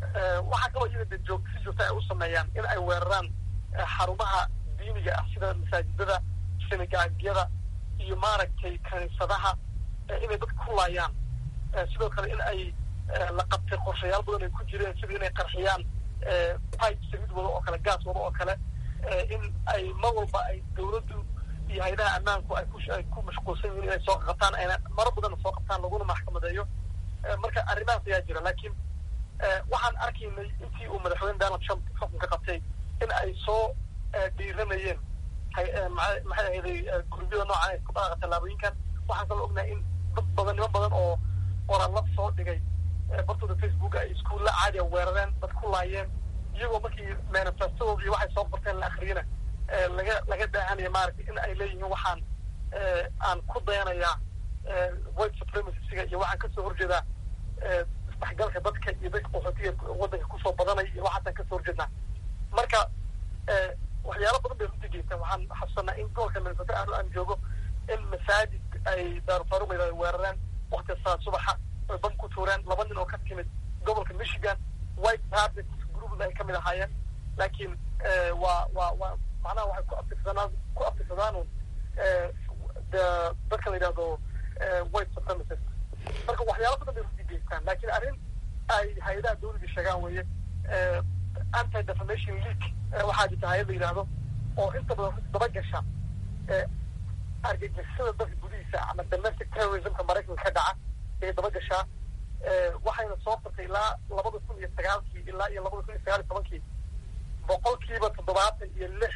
waxaa kaloo iyaga de joog si joogta ay u sameeyaan in ay weeraraan xarumaha diiniga ah sida masaajidada sinagaagyada iyo maaragtay kaniisadaha inay dadka ku laayaan sidoo kale in ay la qabtay qorshayaal badan ay ku jireen sida inay qarxiyaan pipe saliid wado oo kale gaas wado oo kale in ay mar walba ay dawladdu iyo hay-adaha ammaanku ay kuay ku mashquulsan yihiin inay soo qabtaan ayna maro badanna soo qabtaan laguna maxkamadeeyo marka arrimahaas ayaa jira laakiin waxaan arkaynay intii uu madaxweyne donald trump xukunka qabtay in ay soo dhiiranayeen maxay ahayday gurbiyada noocan ay ku dhaaqa tallaabooyinkan waxaan kaloo ognahay in dad badan niman badan oo qoraallo soo dhigay bartooda facebook ay iskuulla caadiya weerareen dad ku laayeen iyagoo markii manifestadooda iyo waxay soo qorteen la akriyana laga laga daahanaya maaragtay in ay leeyihiin waxaan aan ku dayanayaa white supremacysiga iyo waxaan kasoo horjeedaa isdhexgalka dadka iyo dadka qaxootiga waddanka kusoo badanaya iyo waxaasaan kasoo horjeednaa marka waxyaalo badan bay runtii geystaan waxaan xasuusanaa in gobolka minnesota aanu aan joogo in masaajid ay daarufaaruq ay weerareen wakti saa subaxa oy bam ku tuureen laba nin oo ka timid gobolka michigan white habit group ay kamid ahaayeen laakiin waa waa waa macnaha waxay ku abtirsadaan ku abtirsadaan de dadka la yidhahdo white supremacist marka waxyaalo badan bay runtii geystaan laakiin arrin ay hay-adaha dawladii sheegaan weeye anti defamation league waxaa jirta hay-ad la yidhaahdo oo inta badan runti daba gasha argagixisada dalka gudihiisa ama domestic terrorismka maraykanka ka dhaca ayay daba gashaa waxayna soo qortay ilaa labada kun iyo sagaalkii ilaa iyo labada kun iyo sagaal iyo tobankii boqolkiiba toddobaatan iyo lix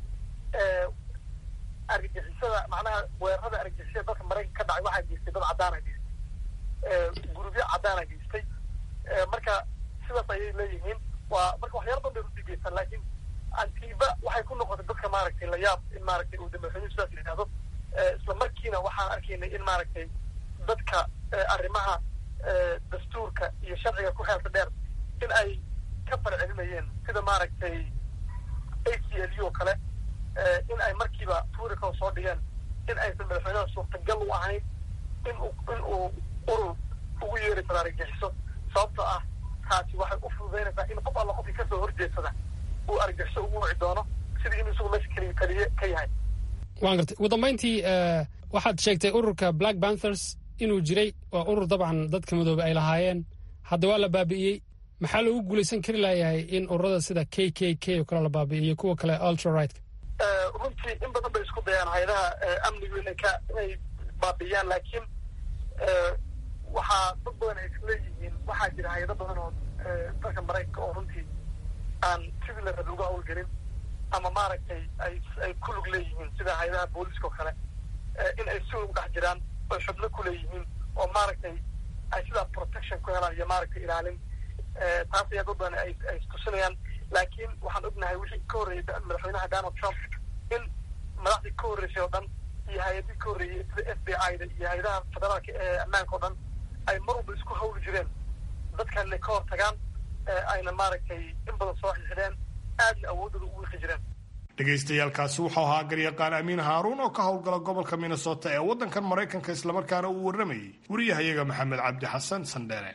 argagixisada macnaha weerarada argagixisada dalka maraykanka ka dhacay waxaa geystay dad caddaana geystay gurubyo caddaana geystay marka sidaas ayay leeyihiin waa marka waxyaala badan bay runtii geystaan laakiin antiba waxay ku noqotay dadka maaragtay layaab in maaragtay uu madaxweynuhu sidaas yidhahdo isla markiina waxaan arkaynay in maaragtay dadka arrimaha dastuurka iyo sharciga ku xeelka dheer in ay ka farcelinayeen sida maaragtay a c l u oo kale in ay markiiba tuurika soo dhigeen in aysan madaxweynaha suurtagal u ahayn in uu in uu urur ugu yeeri karo argagixiso sababtoo ah taasi waxay u fududaynaysaa in qof alla qofkii kasoo horjeedsada uu argagixiso ugu wici doono sidii in isagu meesha keliya keliye ka yahay waan gartay ugu dambayntii waxaad sheegtay ururka black panthers inuu jiray waa urur dabcan dadka madoobe ay lahaayeen hadda waa la baabi'iyey maxaa loogu guulaysan kari layahay in ururada sida k k k oo kale la baabi'iyo kuwa kale ultra rightka runtii in badan bay isku dayaan hay-adaha amnigu inay ka inay baabi'iyaan laakiin waxaa dad badan ay isleeyihiin waxaa jira hay-ado badan oo dalka maraykanka oo runtii aan sidii la rabi uga hawlgelin ama maaragtay ay ay ku lug leeyihiin sida hay-adaha booliska oo kale in ay si ugu dhex jiraan oy xubno ku leeyihiin oo maaragtay ay sidaa protection ku helaan iyo maaragtay ilaalin taas ayaa dad badan ay ay istusinayaan laakiin waxaan ognahay wixii ka horreeyey madaxweynaha donald trump in madaxdii ka horreysay oo dhan iyo hay-adii ka horreeyey sida f b i da iyo hay-adaha federaalka ee ammaanka oo dhan ay mar walba isku hawli jireen dadkan inay ka hor tagaan ayna maaragtay in badan soo xixideen aadna awoodooda u wiiqi jireen dhegaystayaaalkaasi wuxuu ahaa garyaqaan amiin haaruun oo ka howlgala gobolka minnesota ee waddankan maraykanka islamarkaana uu warramayey wariyahayaga maxamed cabdi xasan sandheere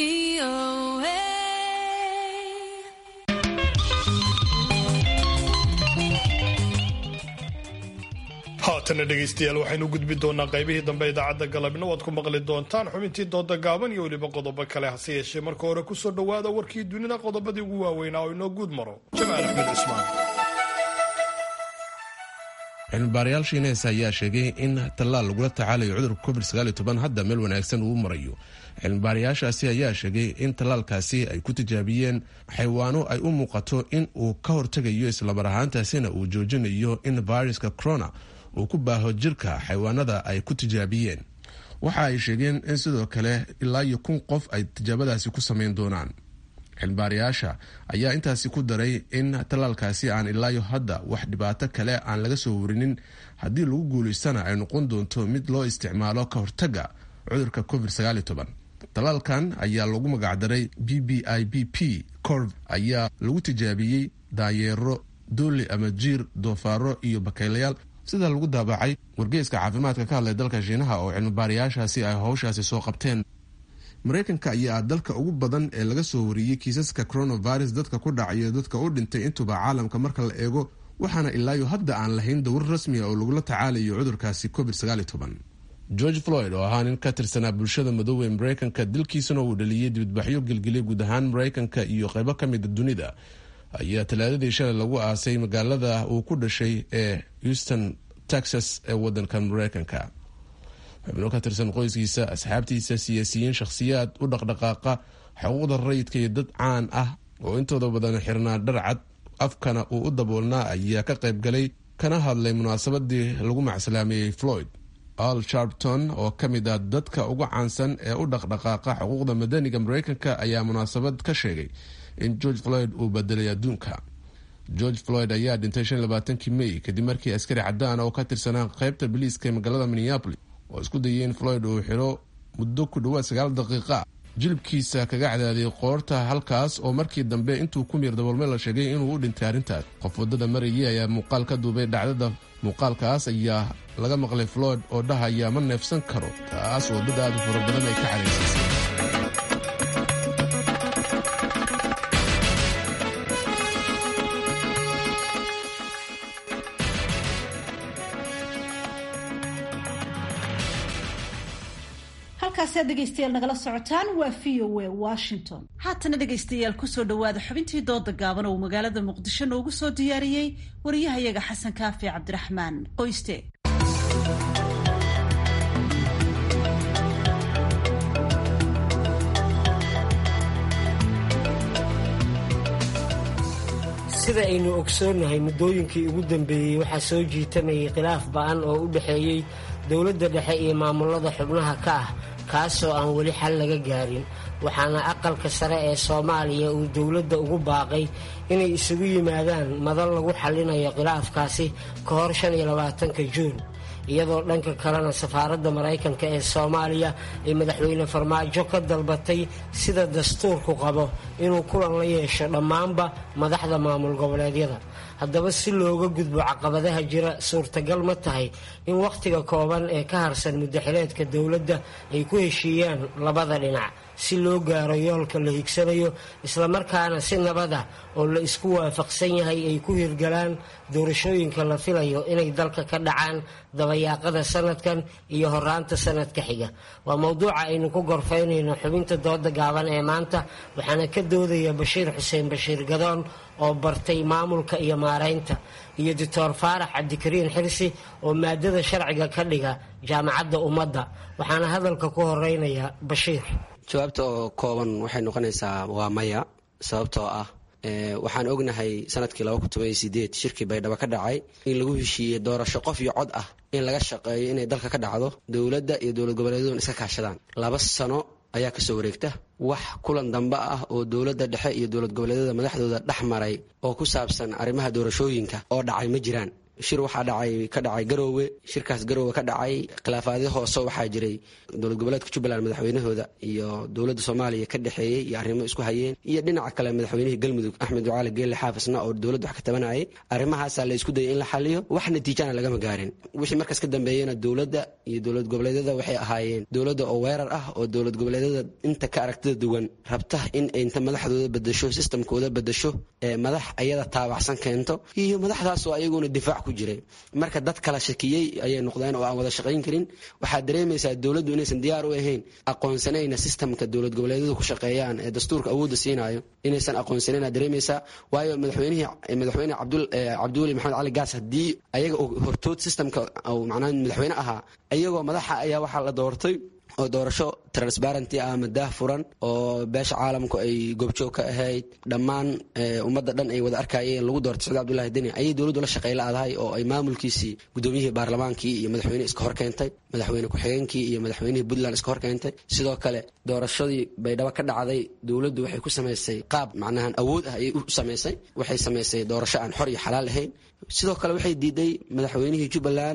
haatana dhegaystayaal waxaynu gudbi doonaa qaybihii dambe idaacadda galabna waad ku maqli doontaan xubintii dooda gaaban iyo weliba qodobo kale hase yeeshee marka hore kusoo dhowaada warkii dunida qodobadii ugu waaweynaa oo inoo guud maro jamaal axmed cismaan cilmibaarayaal shiineys ayaa sheegay in tallaal lagula tacaalayo cudurka covid hadda meel wanaagsan uu marayo cilmibaarayaashaasi ayaa sheegay in tallaalkaasi ay ku tijaabiyeen xaywaano ay u muuqato in uu ka hortegayo islamar ahaantaasina uu joojinayo in viruska corona uu ku baaho jirka xaywaanada ay ku tijaabiyeen waxa ay sheegeen in sidoo kale ilaa iyo kun qof ay tijaabadaasi ku samayn doonaan cilmibaarayaasha ayaa intaasi ku daray in tallaalkaasi aan ilaayo hadda wax dhibaato kale aan laga soo warinin haddii lagu guulaystana ay noqon doonto mid loo isticmaalo ka hortaga cudurka covid tallaalkan ayaa lagu magacdaray b b i b p corv ayaa lagu tijaabiyey daayeero dooli ama jiir doofaaro iyo bakaylayaal sida lagu daabacay wargeyska caafimaadka ka hadlay dalka shiinaha oo cilmibaarayaashaasi ay howshaasi soo qabteen maraykanka ayaa ah dalka ugu badan ee laga soo wariyey kiisaska coronavirus dadka ku dhacayo dadka u dhintay intuba caalamka marka la eego waxaana ilaayo hadda aan lahayn dawr rasmi a oo lagula tacaalayo cudurkaasi covid george floyd oo ahaa nin ka tirsanaa bulshada madoobe ee maraykanka dilkiisana uu dhaliyey dibadbaxyo gelgelya guud ahaan maraykanka iyo qaybo ka mida dunida ayaa talaadadii shalay lagu aasay magaalada uu ku dhashay ee houston texas ee wadankan maraykanka xubno ka tirsan qoyskiisa asxaabtiisa siyaasiyiin shakhsiyaad u dhaqdhaqaaqa xuquuqda rayidka iyo dad caan ah oo intooda badan xirnaa dharcad afkana uu u daboolnaa ayaa ka qayb galay kana hadlay munaasabadii lagu macsalaameeyey floyd al sharpton oo ka mid ah dadka ugu caansan ee u dhaqdhaqaaqa xuquuqda madaniga maraykanka ayaa munaasabad ka sheegay in george floyd uu bedelay adduunka george floyd ayaa dhintay shan labaatankii may kadib markii askari cadaan oo ka tirsanaa qaybta biliiska ee magaalada minneapolis oo isku dayay in floyd uu xiro muddo ku dhawaad sagaal daqiiqa jilibkiisa kaga cadaadiyay qoorta halkaas oo markii dambe intuu ku miir daboolme la sheegay inuu u dhintay arrintaas qof waddada marayay ayaa muuqaal ka duubay dhacdada muuqaalkaas ayaa laga maqlay floyd oo dhahaya ma neefsan karo taas oo dad aada u fara badan ay ka caraysisay halkaasi aad dhegaystayaal nagala socotaan waa v o a washington haatana dhegaystayaal kusoo dhowaada xubintii dooda gaaban oo magaalada muqdisho noogu soo diyaariyey wariyahayaga xasan kaafi cabdiraxmaan qoyste sida aynu ogsoonnahay muddooyinkii ugu dambeeyey waxaa soo jiitamayay khilaaf ba'an oo u dhexeeyey dowladda dhexe iyo maamulada xubnaha ka ah kaasoo aan weli xal laga gaarin waxaana aqalka sare ee soomaaliya uu dowladda ugu baaqay inay isugu yimaadaan madal lagu xallinayo khilaafkaasi ka hor shan iyo labaatanka juun iyadoo dhanka kalena safaaradda maraykanka ee soomaaliya ay madaxweyne farmaajo ka dalbatay sida dastuurku qabo inuu kulan la yeesho dhammaanba madaxda maamul goboleedyada haddaba si looga gudbo caqabadaha jira suurtagal ma tahay in wakhtiga kooban ee ka harsan muddaxileedka dowladda ay ku heshiiyaan labada dhinac si loo gaaro yoolka la higsanayo islamarkaana si nabada oo la isku waafaqsan yahay ay ku hirgalaan doorashooyinka la filayo inay dalka ka dhacaan dabayaaqada sanadkan iyo horaanta sanadka xiga waa mowduuca aynu ku gorfaynayno xubinta dooda gaaban ee maanta waxaana ka doodaya bashiir xuseen bashiir gadoon oo bartay maamulka iyo maaraynta iyo doctor faarax cabdikariin xirsi oo maadada sharciga ka dhiga jaamacadda ummadda waxaana hadalka ku horeynaya bashiir jawaabta oo kooban waxay noqonaysaa waa maya sababtoo ah waxaan ognahay sanadkii shirkii baydhabo ka dhacay in lagu heshiiyey doorasho qof iyo cod ah in laga shaqeeyo inay dalka ka dhacdo dowladda iyo dowlad goboleedyaduna iska kaashadaan laba sano ayaa kasoo wareegta wax kulan dambe ah oo dowladda dhexe iyo dowlad goboleedyada madaxdooda dhex maray oo ku saabsan arrimaha doorashooyinka oo dhacay ma jiraan shir waxaa dhacay ka dhacay garoowe shirkaas garoowe ka dhacay khilaafaadyo hoose waxaa jiray dowlad goboleedka jubbaland madaxweynahooda iyo dowladda soomaaliya ka dhexeeyey iyo arrimo isku hayeen iyo dhinaca kale madaxweynihii galmudug axmed ducaali geelle xaafisna oo dowladda wax ka tabanayay arrimahaasaa la isku dayay in la xaliyo wax natiijana lagama gaarin wixii markaas ka dambeeyena dowladda iyo dowlad goboleedyada waxay ahaayeen dowladda oo weerar ah oo dowlad goboleedyada inta ka aragtida duwan rabta in inta madaxdooda bedasho sistamkooda bedasho ee madax ayada taabacsan keento iyo madaxdaasoo ayaguna difaac jiray marka dad kala shakiyey ayay noqdeen oo aan wada shaqayn karin waxaad dareemaysaa dowladdu inaysan diyaar u ahayn aqoonsanayna sistamka dowlad goboleedyadu ku shaqeeyaan ee dastuurka awoodda siinayo inaysan aqoonsanayn dareemaysaa waayo madaxweynihii madaxweyne cabdiweli maxamed cali gaas haddii ayaga hortood sistamka macnaha madaxweyne ahaa iyagoo madaxa ayaa waxaa la doortay oo doorasho transparenty ah ama daah furan oo beesha caalamku ay goobjoog ka ahayd dhammaan ummadda dhan ay wada arkayeen lagu doortay sacid abdullahi deni ayay dowladdu la shaqey la-dahay oo ay maamulkiisii gudoomiyihii baarlamaankii iyo madaxweyne iska hor keentay madaxweyne ku-xigeenkii iyo madaxweynihii puntland iska hor keentay sidoo kale doorashadii baydhabo ka dhacday dowladdu waxay ku samaysay qaab macnahan awood ah ayay u samaysay waxay samaysay doorasho aan xor iyo xalaal ahayn sidoo kale waxay diiday madaxweynihii jubbaland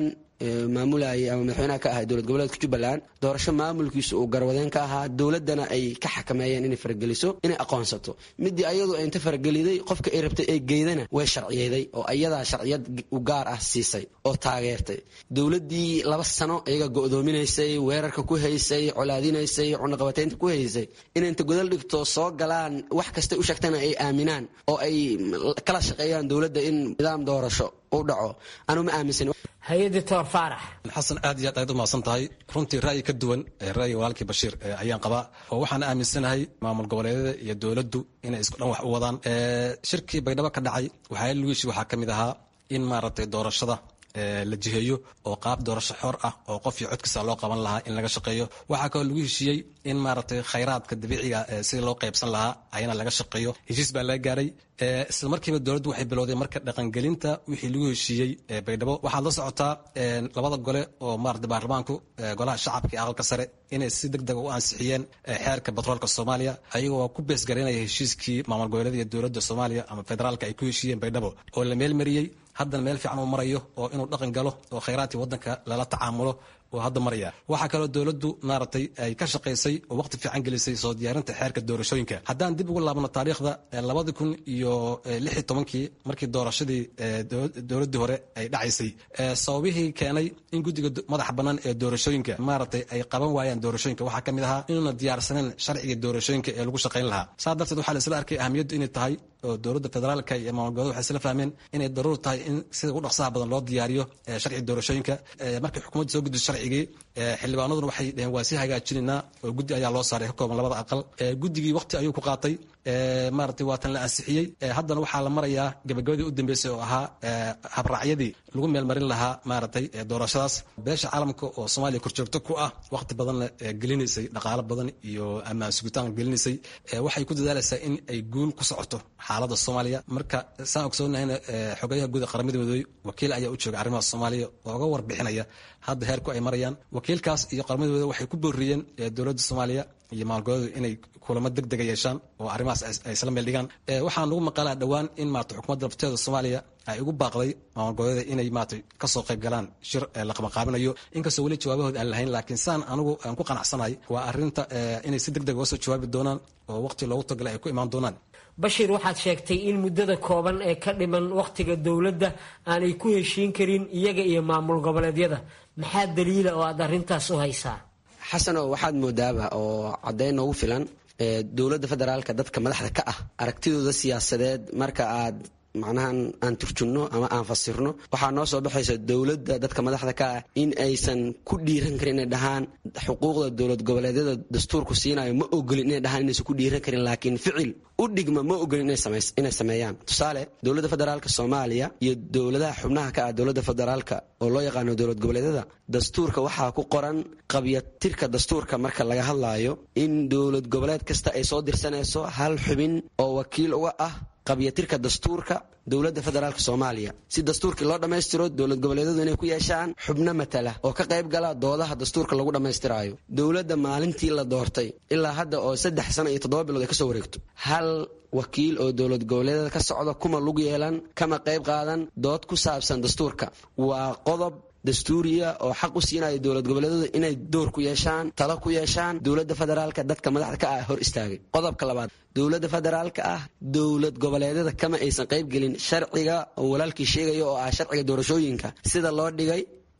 maamulayay ama madaxweynaha ka ahay dowlad goboleedka jubbaland doorasho maamulkiisu uu garwadeen ka ahaa dowladdana ay ka xakameeyeen inay farageliso inay aqoonsato midii ayadu inta farageliday qofka ay rabtay ee geydana way sharciyeeday oo ayadaa sharciyad u gaar ah siisay oo taageertay dowladdii laba sano iyaga go'doominaysay weerarka ku haysay colaadinaysay cunaqabataynta ku haysay inay inta godal dhigto soo galaan wax kastay u sheegtana ay aaminaan oo ay kala shaqeeyaan dowladda in nidaam doorasho u dhaco anu ma aaminsan hay-adda toor faarax xasan aad iyo aad ayaad u mahadsan tahay runtii ra'yi ka duwan ra'yiga walaalkii bashiir ayaan qabaa oo waxaan aaminsanahay maamul goboleedyada iyo dowladdu inay isku dhan wax u wadaan shirkii baydhabo ka dhacay waxaa lugishi waxaa ka mid ahaa in maaragtay doorashada la jiheeyo oo qaab doorasho xor ah oo qof iyo codkiisa loo qaban lahaa in laga shaqeeyo waxaa kaloo lagu heshiiyey in maaragtay khayraadka dabiiciga sidii loo qaybsan lahaa ayana laga shaqeeyo heshiis baa laga gaaray isla markiiba dowladdu waxay bilowday marka dhaqangelinta wixii lagu heshiiyey baydhabo waxaad la socotaa labada gole oo maarata baarlamaanku golaha shacabka iyo aqalka sare inay si deg deg u ansixiyeen xeerka batroolka soomaaliya ayagoo ku beesgaraynaya heshiiskii maamul goboleeda iyo dowladda soomaaliya ama federaalka ay ku heshiiyeen baydhabo oo la meelmariyey haddana meel fiican uu marayo oo inuu dhaqan galo oo khayraadkii waddanka lala tacaamulo oo hadda maraya waxaa kaloo dowladdu maaragtay ay ka shaqaysay oo waqti fiican gelisay soo diyaarinta xeerka doorashooyinka haddaan dib ugu laabno taariikhda labadi kun iyo lix iyo tobankii markii doorashadii dowladdii hore ay dhacaysay sababihii keenay in guddiga madaxa bannaan ee doorashooyinka maaragtay ay qaban waayaan doorashooyinka waxaa ka mid ahaa inuuna diyaarsaneyn sharciga doorashooyinka ee lagu shaqayn lahaa saa darteed waxaa la isla arkay ahamiyaddu inay tahay oo dowladda federaalka iyo maamul goboleed waxay isla fahmeen inay daruur tahay in sida ugu dhaqsaha badan loo diyaariyo sharciga doorashooyinka markii xukuumadda soo gudbiso sharcigii xildhibaanaduna waxay dheheen waa sii hagaajinaynaa oo guddi ayaa loo saaray ka kooban labada aqal guddigii waqti ayuu ku qaatay maaragtay waa tan la ansixiyey haddana waxaa la marayaa gabagabadii u dambeysay oo ahaa habraacyadii lagu meelmarin lahaa maaragtay doorashadaas beesha caalamka oo soomaaliya korjoogto ku ah waqti badanna gelinaysay dhaqaalo badan iyo ammaan sugitaan gelinaysay waxay ku dadaalaysaa in ay guul ku socoto xaaladda soomaaliya marka saan ogsoonnahayna xogayaha guud ee qaramada midoobey wakiil ayaa u jooga arrimaha soomaaliya oo uga warbixinaya hadda heerku ay marayaan wakiilkaas iyo qaramada midoobey waxay ku booriyeen dowladda soomaaliya iyo maalgoboleedu inay kulamo deg dega yeeshaan oo arrimahaas ay isla meel dhigaan waxaa nagu maqalaa dhowaan in maarata xukuumadda lafteeda soomaaliya ay ugu baaqday maamul goboleeda inay maarata kasoo qayb galaan shir la qabaqaabinayo inkastoo weli jawaabahooda aan lahayn laakiin saan anigu aan ku qanacsanahay waa arrinta inay si deg deg uga soo jawaabi doonaan oo waqti loogu tagalay ay ku imaan doonaan bashiir waxaad sheegtay in muddada kooban ee ka dhiman wakhtiga dowladda aanay ku heshiin karin iyaga iyo maamul goboleedyada maxaa daliila oo aad arrintaas u haysaa xasanow waxaad moodaaba oo caddayn noogu filan dowladda federaalka dadka madaxda ka ah aragtidooda siyaasadeed marka aad macnahan aan turjunno ama aan fasirno waxaa noo soo baxaysa dowladda dadka madaxda ka ah in aysan ku dhiiran karin inay dhahaan xuquuqda dowlad goboleedyada dastuurku siinayo ma ogolin inay dhahaan inaysan ku dhiiran karin laakiin ficil u dhigma ma ogolin inay sameeyaan tusaale dowladda federaalka soomaaliya iyo dowladaha xubnaha ka ah dowladda federaalka oo loo yaqaano dowlad goboleedyada dastuurka waxaa ku qoran qabyatirka dastuurka marka laga hadlaayo in dowlad goboleed kasta ay soo dirsanayso hal xubin oo wakiil uga ah qabyatirka dastuurka dowladda federaalk soomaaliya si dastuurkii loo dhammaystiro dowlad goboleedyadu inay ku yeeshaan xubno matala oo ka qayb gala doodaha dastuurka lagu dhammaystiraayo dowladda maalintii la doortay ilaa hadda oo saddex sano iyo toddoba bilood ay kasoo wareegto hal wakiil oo dowlad goboleedyada ka socda kuma lug yeelan kama qayb qaadan dood ku saabsan dastuurka waa qodob dastuuriya oo xaq u siinaya dowlad goboleedyadu inay door ku yeeshaan talo ku yeeshaan dowladda federaalka dadka madaxda ka ah hor istaagay qodobka labaad dowladda federaalka ah dowlad goboleedyada kama aysan qayb gelin sharciga oo walaalkii sheegaya oo ah sharciga doorashooyinka sida loo dhigay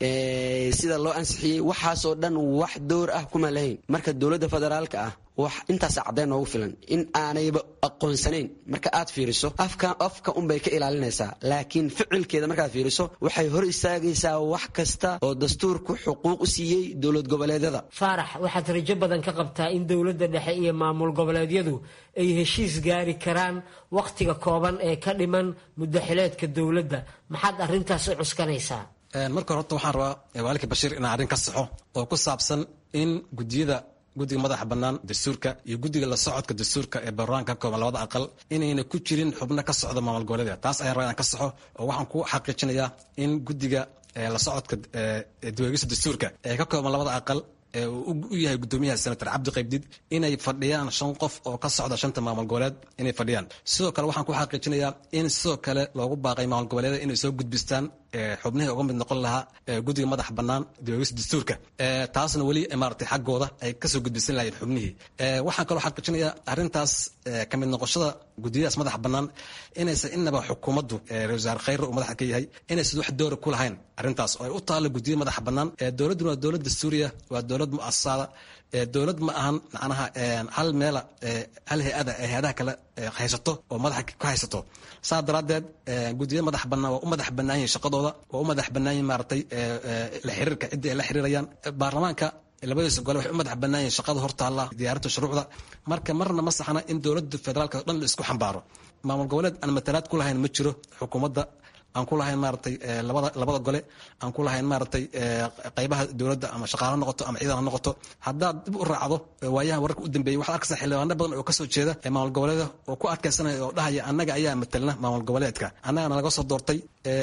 sida loo ansixiyey waxaasoo dhan wax door ah kuma lahayn marka dowladda federaalka ah wax intaas caddayn noogu filan in aanayba aqoonsanayn marka aad fiiriso afka afka unbay ka ilaalinaysaa laakiin ficilkeeda markaad fiiriso waxay hor istaagaysaa wax kasta oo dastuurku xuquuq u siiyey dowlad goboleedyada faarax waxaad rajo badan ka qabtaa in dowladda dhexe iyo maamul goboleedyadu ay heshiis gaari karaan wakhtiga kooban ee ka dhiman muddaxileedka dowladda maxaad arrintaas u cuskanaysaa marka hore horta waxaan rabaa waalika bashiir inaan arrin ka saxo oo ku saabsan in gudiyada guddiga madaxa bannaan dastuurka iyo guddiga la socodka dastuurka ee baarlamaanka ka kooban labada aqal inayna ku jirin xubno ka socda maamul goboleedka taas ayaan rabaa inaan ka saxo oo waxaan ku xaqiijinayaa in guddiga la socodka dweegista dastuurka ee ka kooban labada aqal ee uu u yahay guddoomiyaha senator cabdi qaybdid inay fadhiyaan shan qof oo ka socda shanta maamul goboleed inay fadhiyaan sidoo kale waxaan ku xaqiijinayaa in sidoo kale loogu baaqay maamul goboleeda inay soo gudbistaan xubnihii uga mid noqon lahaa guddiga madax bannaan dibaegista dastuurka taasna weli maaragtay xaggooda ay kasoo gudbisan lahayeen xubnihii waxaan kaloo xaqiijinayaa arrintaas ka mid noqoshada guddiyadaas madax bannaan inaysan inaba xukuumaddu ra-isul wasaare khayre uu madaxa ka yahay inaysan wax doora ku lahayn arrintaas oo ay u taallo guddiya madax bannaan dowladduna waa dowlad dastuuriya waa dowlad mu'asasada dowlad ma ahan macnaha hal meela hal hay-ada ee hay-adaha kale haysato oo madaxa ku haysato saa daraaddeed guddiya madax bannaan waa u madax bannaan yihin shaqadooda waa u madax bannaan yihin maaragtay la xiriirka ciddii ay la xiriirayaan baarlamaanka labadiisa gole waxay u madax bannaan yihin shaqada hortaalla diyaarinta shuruucda marka marna ma saxna in dowladda federaalka o dhan la isku xambaaro maamul goboleed aan matalaad ku lahayn ma jiro xukuumadda aan ku lahayn maaragtay labada labada gole aan ku lahayn maaragtay qaybaha dowladda ama shaqaale noqoto ama ciidan ha noqoto haddaad dib u raacdo waayaha wararka u dambeeyey waxaad arkaysaa xildhibaano badan oo kasoo jeeda maamul goboleeda oo ku adkaysanaya oo dhahaya annaga ayaa matalna maamul goboleedka annagana laga soo doortay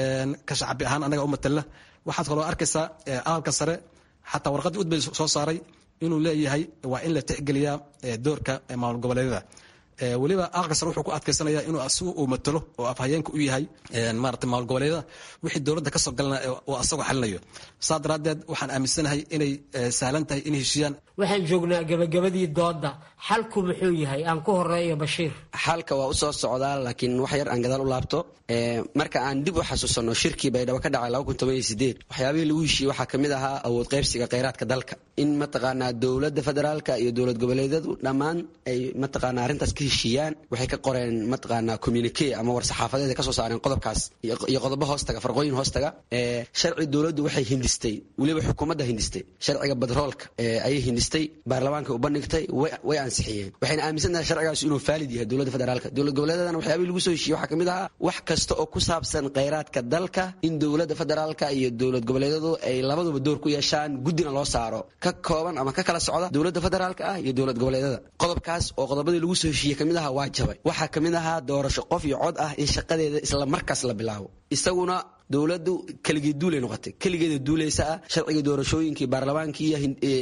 ka shacbi ahaan annaga u matalna waxaad kaloo arkaysaa aqalka sare xataa warqaddii udbay soo saaray inuu leeyahay waa in la tixgeliyaa doorka maamul goboleedyada weliba aqalka sare wuxuu ku adkaysanaya inuu asigu uu matalo oo afhayeenka u yahay maarata maamul goboleedyada wixii dowladda kasoo galana oo asagoo xalinayo saa daraaddeed waxaan aaminsanahay inay sahlan tahay in heshiiyaan waxaan joognaa gabagabadii doodda xalku muxuu yahay aan ku horeeyo bashiir xalka waa u soo socdaa laakiin wax yar aan gadaal u laabto marka aan dib u xasuusanno shirkii baydhabo ka dhacay waxyaabihii lagu heshiiyey waxaa ka mid ahaa awood qaybsiga kheyraadka dalka in mataqaanaa dowladda federaalka iyo dowlad goboleedyadu dhammaan ay mataqaanaa arrintaas ka heshiiyaan waxay ka qoreen mataqaanaa communique ama war saxaafadeed ay ka soo saareen qodobkaas iyo qodobo hoostaga farqooyin hoostaga sharci dowladdu waxay hindistay weliba xukuumadda hindistay sharciga badroolka ayay hindistay baarlamaanka u bandhigtay way ansixiyeen waxayna aaminsan tahay sharcigaas inuu faalid yahay dowladda federaalka dowlad goboleedadana waxyaabihii lagu soo heshiiyey waxaa ka mid ahaa wax kasta oo ku saabsan kheyraadka dalka in dowladda federaalka iyo dowlad goboleedyadu ay labaduba door ku yeeshaan guddina loo saaro ka kooban ama ka kala socda dowladda federaalka ah iyo dowlad goboleedyada qodobkaas oo qodobadii lagu soo heshiiyey kamid ahaa waa jabay waxaa ka mid ahaa doorasho qof iyo cod ah in shaqadeeda isla markaas la bilaabo isaguna dowladdu keligii duulay noqotay keligeeda duulaysa ah sharciga doorashooyinkii baarlamaankii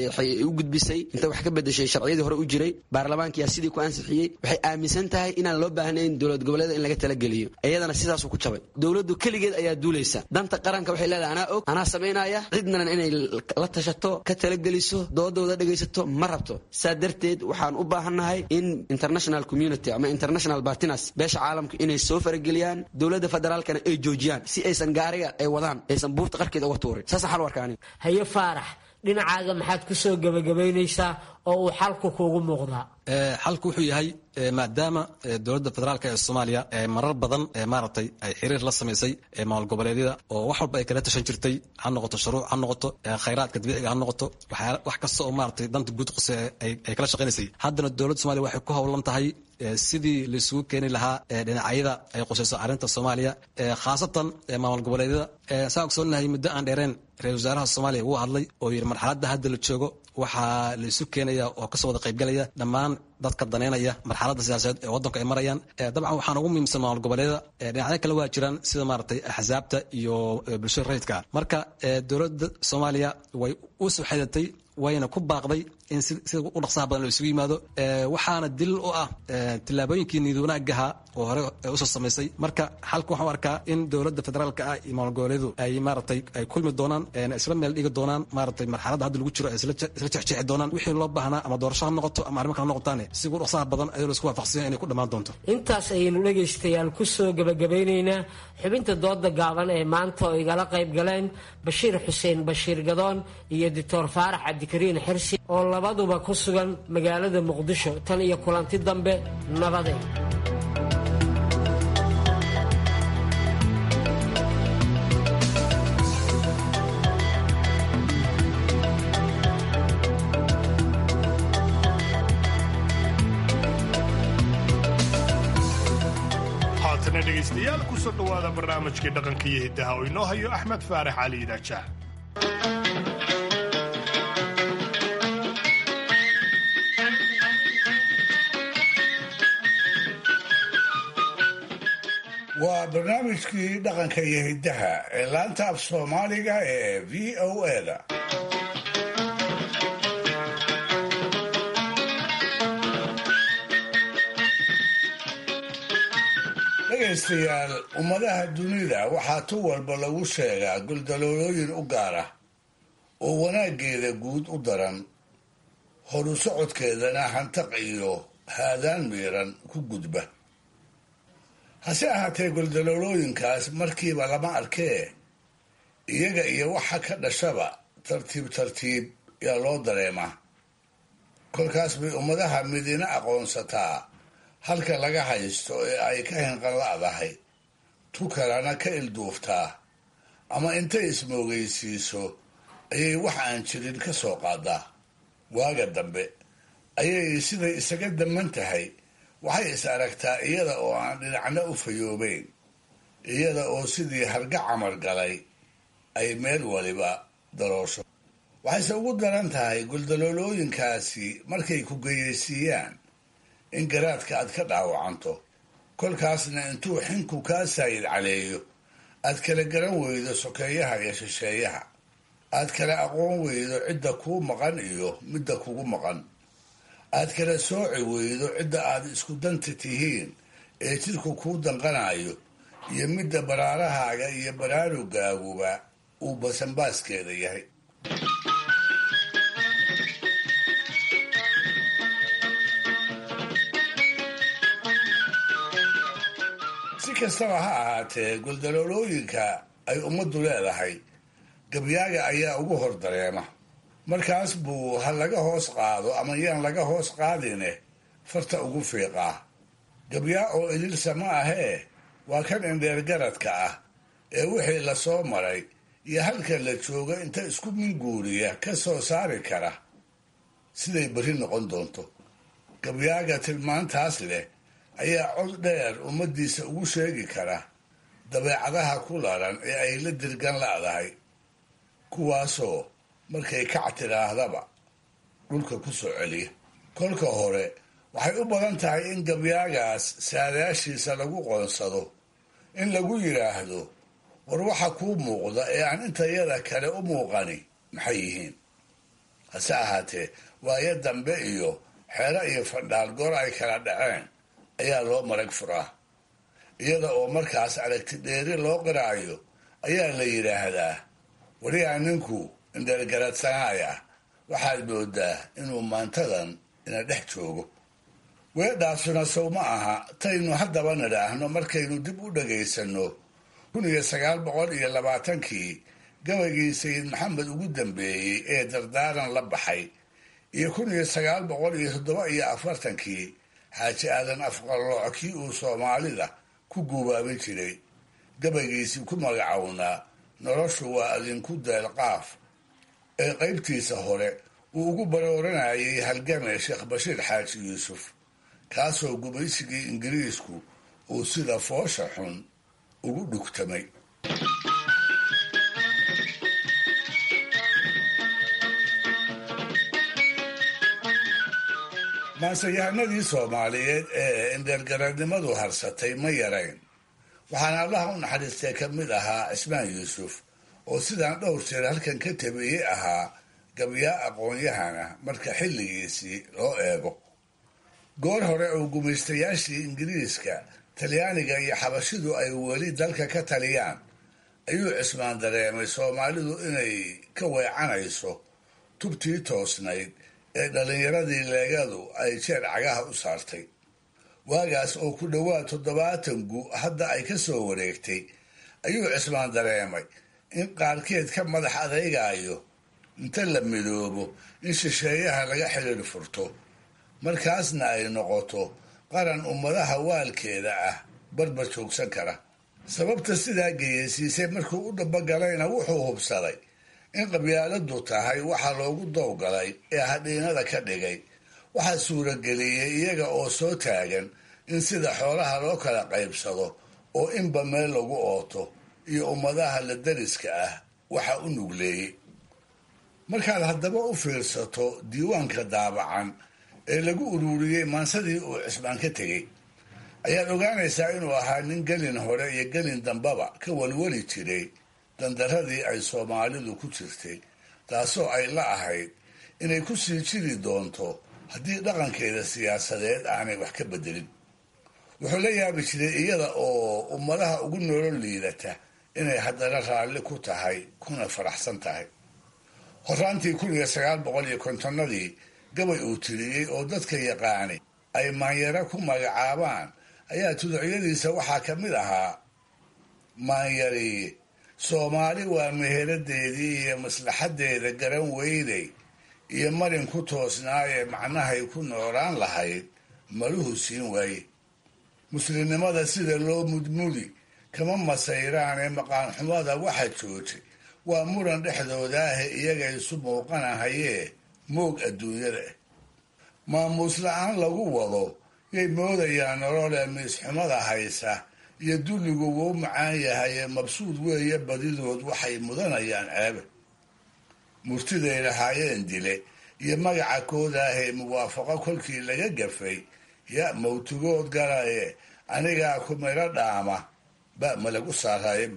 u gudbisay inta wax ka bedeshay sharciyadii hore u jiray baarlamaankiyaa sidii ku ansixiyey waxay aaminsan tahay inaan loo baahnayn dowlad goboleeda in laga talageliyo iyadana sidaasuu ku jabay dowladdu keligeed ayaa duulaysa danta qaranka waxay leedahay anaa og anaa samaynaya cidnan inay la tashato ka talageliso doodooda dhegaysato ma rabto saa darteed waxaan u baahannahay in international community ama international bartinas beesha caalamka inay soo farageliyaan dowladda federaalkana ay joojiyaan si aysan gaariga ay wadaan aysan buurta qarkeeda uga tuurin saasa xal warkaani haye faarax dhinacaaga maxaad ku soo gebagabaynaysaa oo uu xalku kuugu muuqdaa xalku wuxuu yahay maadaama dowladda federaalk ee soomaaliya marar badan maaragtay ay xiriir la samaysay maamul goboleedyada oo wax walba ay kala tashan jirtay ha noqoto shuruuc ha noqoto khayraadka dabiiciga ha noqoto wax kasta oo maaragtay danta guud qose ay kala shaqaynaysay haddana dowladda somalia waxay ku howlan tahay sidii laisugu keeni lahaa dhinacyada ay qusayso arrinta soomaaliya khaasatan maamul goboleedyada saa ogsoonahay muddo aan dheereen ra-isul wasaaraha soomaaliya wuu hadlay oo yidhi marxaladda hadda la joogo waxaa la isu keenaya oo kasoo wada qaybgalaya dhammaan dadka daneynaya marxaladda siyaasadeed ee waddanku ay marayaan dabcan waxaan ugu muhiimsan maamul goboleedyada dhinacyo kale waa jiraan sida maaragtay axsaabta iyo bulshada rayidka marka dowladda soomaaliya way u soo xedatay wayna ku baaqday in sida u dhaqsaha badan loo isugu yimaado waxaana dilil u ah tillaabooyinkii niyad wanaagaha oo hore usoo samaysay marka xalka waxaan u arkaa in dowladda federaalka ah iyo maamul goboleedu ay maaragtay ay kulmi doonaan isla meel dhigi doonaan maaragtay marxaladda hadda lagu jiro ay isla jexjeexi doonaan wixii loo baahnaa ama doorasho ha noqoto ama arrimo kale ha noqotaane sida u dhaqsaha badan ayadoo laisku waafaqsanya inay ku dhammaan doonto intaas ayaynu dhegaystayaal ku soo gebagabeynaynaa xubinta dooda gaaban ee maanta oo igala qayb galeen bashiir xuseen bashiir gadoon iyo doctor faarax cabdikariin xirsi oo labaduba ku sugan magaalada muqdisho tan iyo kulanti dambe nabade haatana dhegaystayaal kusoo dhowaada barnaamijkii dhaqanka iyo hiddaha oo inoo hayo axmed faarax cali idaajaah waa barnaamijkii dhaqanka iyo hiddaha ee laanta af soomaaliga ee v o eda dhegaystayaal ummadaha dunida waxaa tu walba lagu sheegaa guldaloolooyin u gaar ah oo wanaaggeeda guud u daran horu socodkeedana hantaq iyo haadaan miiran ku gudba hase ahaatee guldaloolooyinkaas markiiba lama arkee iyaga iyo waxa ka dhashaba tartiib tartiib yaa loo dareemaa kolkaas bay ummadaha midina aqoonsataa halka laga haysto ee ay ka hinqanla'dahay tu kalena ka ilduuftaa ama intay ismoogaysiiso ayay wax aan jirin ka soo qaadaa waaga dambe ayay siday isaga daman tahay waxay is aragtaa iyada oo aan dhinacna u fayoobeyn iyada oo sidii harga camar galay ay meel waliba daroosho waxayse ugu daran tahay guldaloolooyinkaasi markay ku geyaysiiyaan in garaadka aad ka dhaawacanto kolkaasna intuu xinku kaa saayid caleeyo aad kala garan weydo sokeeyaha iyo shisheeyaha aad kala aqoon weydo cidda kuu maqan iyo midda kugu maqan aad kala sooci weydo cidda aad isku danta tihiin ee jidku kuu danqanayo iyo midda baraarahaaga iyo baraarugaaguba uu basanbaaskeeda yahay si kastaba ha ahaatee guldaloolooyinka ay ummaddu leedahay gabyaaga ayaa ugu hor dareema markaas buu ha laga hoos qaado ama yaan laga hoos qaadine farta ugu fiiqaa gabyaa oo ililsa ma ahee waa kan indheer garadka ah ee wixii la soo maray iyo halkan la jooga inta isku minguuriya ka soo saari kara siday berri noqon doonto gabyaaga tilmaantaas leh ayaa cod dheer ummaddiisa ugu sheegi kara dabeecadaha ku laran ee ay la dirgan la'dahay kuwaasoo markay kac tidhaahdaba dhulka ku soo celiya kolka hore waxay u badan tahay in gabyaagaas saadaashiisa lagu qoonsado in lagu yidhaahdo war waxa kuu muuqda ee aan intayada kale u muuqani maxay yihiin hase ahaatee waayo dambe iyo xeero iyo fandhaal goor ay kala dhaceen ayaa loo marag furaa iyada oo markaas aragti dheeri loo qiraayo ayaa la yidhaahdaa wariyaa ninku indheergaradsanaaya waxaad moodaa inuu maantadan ina dhex joogo weedhaasuna sow ma aha taynu haddaba nidhaahno markaynu dib u dhagaysanno kun iyo sagaal boqol iyo labaatankii gabaygii sayid maxamed ugu dambeeyey ee dardaaran la baxay iyo kun iyo sagaal boqol iyo toddoba iyo afartankii xaaji aadan afqallooc kii uu soomaalida ku guubaabin jiray gabaygiisii ku magacownaa noloshu waa adinku deelqaaf ee qaybtiisa hore uu ugu barooranayay halgame sheekh bashiir xaaji yuusuf kaasoo gumaysigii ingiriisku uu sida foosha xun ugu dhugtamay maanseyahanadii soomaaliyeed ee indheergaradnimadu harsatay ma yarayn waxaana allaha u naxariistay ka mid ahaa cismaan yuusuf oo sidaan dhowr jeer halkan ka tabeeyey ahaa gabyaa aqoon-yahana marka xilligiisii loo eego goor hore oo gumaystayaashii ingiriiska talyaaniga iyo xabashidu ay weli dalka ka taliyaan ayuu cismaan dareemay soomaalidu inay ka weecanayso tubtii toosnayd ee dhallinyaradii leegadu ay jeer cagaha u saartay waagaas oo ku dhowaad toddobaatan gu hadda ay ka soo wareegtay ayuu cismaan dareemay in qaarkeed ka madax adaygayo inta la midoobo in shisheeyaha laga xidhiir furto markaasna ay noqoto qaran ummadaha waalkeeda ah barbar joogsan kara sababta sidaa geyeysiisay markuu u dhabagalayna wuxuu hubsaday in qabyaaladu tahay waxa loogu dowgalay ee hadhiinada ka dhigay waxaa suurageliyey iyaga oo soo taagan in sida xoolaha loo kala qaybsado oo inba meel lagu ooto iyo ummadaha la dariska ah waxa u nugleeyey markaad haddaba u fiirsato diiwaanka daabacan ee lagu ururiyey maansadii uu cismaan ka tegey ayaad ogaanaysaa inuu ahaa nin gelin hore iyo gelin dambaba ka walwali jiray dandaradii ay soomaalidu ku jirtay taasoo ay la ahayd inay ku sii jiri doonto haddii dhaqankeeda siyaasadeed aanay wax ka bedelin wuxuu la yaabi jiray iyada oo ummadaha ugu noolo liidata inay haddana raalli ku tahay kuna faraxsan tahay horaantii kun iyo sagaal boqol iyo kontonnadii gabay uu tiriyey oo dadka yaqaani ay maanyaro ku magacaabaan ayaa tuducyadiisa waxaa ka mid ahaa maanyari soomaali waa meheradeedii iyo maslaxaddeeda garan weynay iyo marin ku toosnaayee macnahay ku noolaan lahayd maluhu siin waaye muslimnimada sida loo mudmudi kama masayraanee maqaanxumada waxa joojay waa muran dhexdoodaahe iyaga isu muuqanahayee moog adduunyada ah maamuus la-aan lagu wado yay moodayaan nololee miisxumada haysa iyo dulligu wuu macaan yahaye mabsuud weeye badidood waxay mudanayaan ceebe murtiday lahaayeen dile iyo magaca koodaahee muwaafaqo kolkii laga gafay ya mawtigood galaye anigaa ku miro dhaama ba ma lagu saaraaye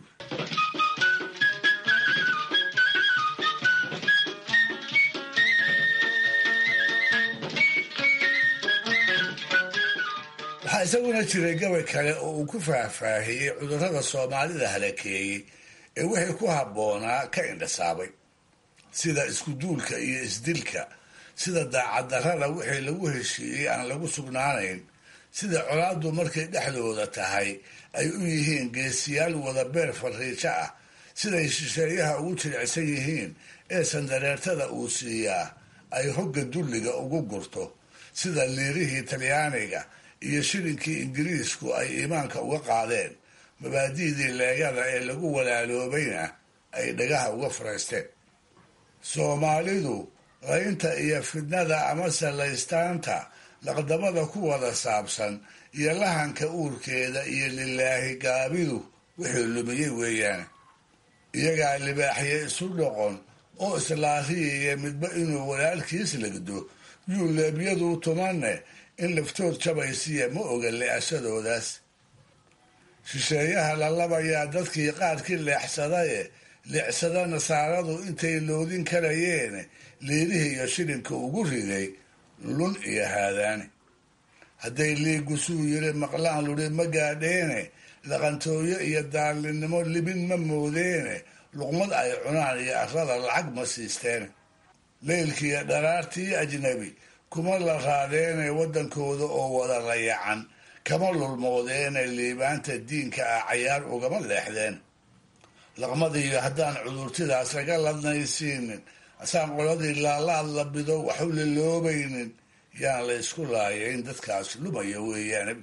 waxaa isaguna jiray gabay kale oo uu ku faahfaahiyey cudurrada soomaalida halakeeyey ee wixii ku habboonaa ka indhasaabay sida iskuduulka iyo isdilka sida daacaddarrada wixii lagu heshiiyey aan lagu sugnaanayn sida colaaddu markay dhexdooda tahay ay u yihiin geesiyaal wada beer fariijo ah siday shisheeyaha ugu jilicsan yihiin ee sandareertada uu siiyaa ay hogga dulliga ugu gurto sida liirihii talyaaniga iyo shilinkii ingiriisku ay iimaanka uga qaadeen mabaadi'dii leegada ee lagu walaaloobayna ay dhagaha uga faraysteen soomaalidu qaynta iyo fidnada amase laystaanta laqdamada ku wada saabsan iyo lahanka uurkeeda iyo lilaahi gaabidu wixii lumiyey weeyaan iyagaa libaaxye isu dhoqon oo islaariyaya midba inuu walaalkiis legdo yuu leebyadu tumanne in laftood jabaysiya ma oga le-ashadoodaas shisheeyaha lalabayaa dadkii qaarkii leexsadaye leexsada nasaaradu intay loodin karayeen liirihii iyo shilinka ugu riday lun iyo haadaane hadday liigusuu yiri maqlaan luri ma gaadheene dhaqantooyo iyo daallinnimo libin ma moodeene luqmad ay cunaan iyo arrada lacag ma siisteene leylkiiyo dharaartii ajnabi kuma la raadeene waddankooda oo wada layacan kama lulmoodeene liibaanta diinka ah cayaar ugama leexdeen laqmadiiyo haddaan cudurtidaas laga ladnaysiinin asaan qoladii laalaad la bido waxu liloobaynin yaan la isku laaya in dadkaas lumaya weeyaan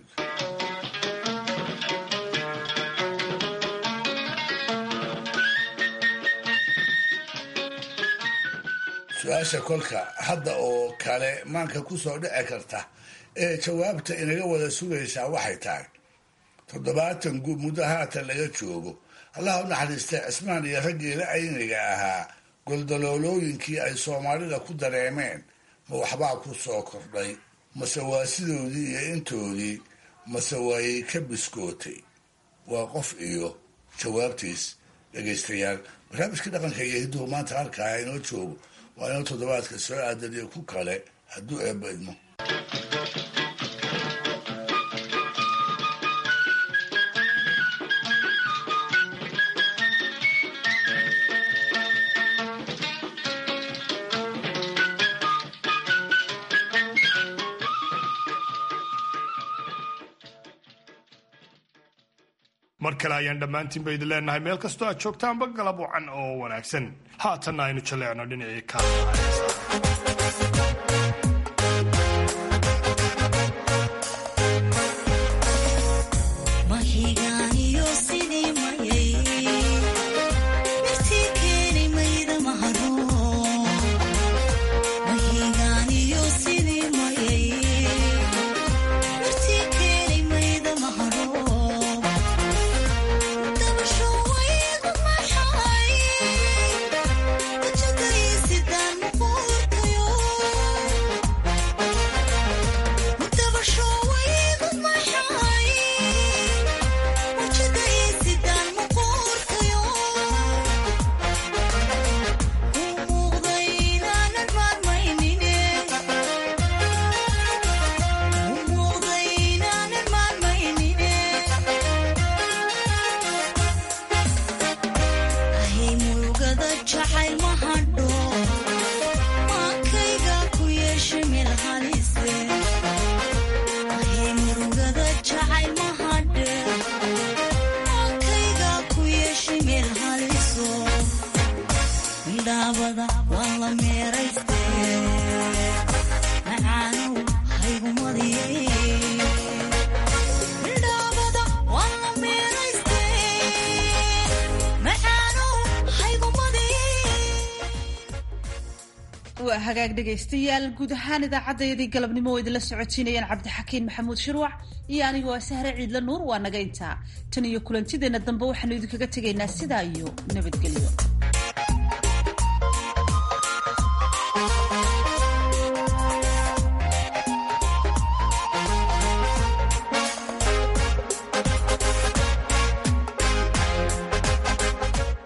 su-aasha kolka hadda oo kale maanka kusoo dhici karta ee jawaabta inaga wada sugaysaa waxay tahay toddobaatan guud muddo haatan laga joogo allah u naxariistay cismaan iyo raggii la ayniga ahaa goldaloolooyinkii ay soomaalida ku dareemeen ma waxbaa ku soo kordhay mase waa sidoodii iyo intoodii mase waayay ka biskootay waa qof iyo jawaabtiis dhegaystayaal barnaamijkii dhaqanka iyo hidduhu maanta halkaa inoo joogo waa inuu toddobaadka soo aadaniyo ku kale hadduu eebba idmo mar kale ayaan dhammaantiinba idin leenahay meel kastoo aad joogtaanba galab wacan oo wanaagsan haatanna aynu jaleecno dhinacii ka Sidaan muqurtayo meel haliso midhaabada waa la meerayste macaanow haygumadiye midhaabada waa la meerayste macaanow haygumadiye waa hagaag dhegaystayaal guud ahaan idaacaddayadii galabnimo oo idinla socotiinayaan cabdixakiin maxamuud shirwac iyo anigu waa sahre ciidla nuur waa naga intaa tan iyo kulantideenna dambe waxaanu idinkaga tegaynaa sidaa iyo nabadgelyo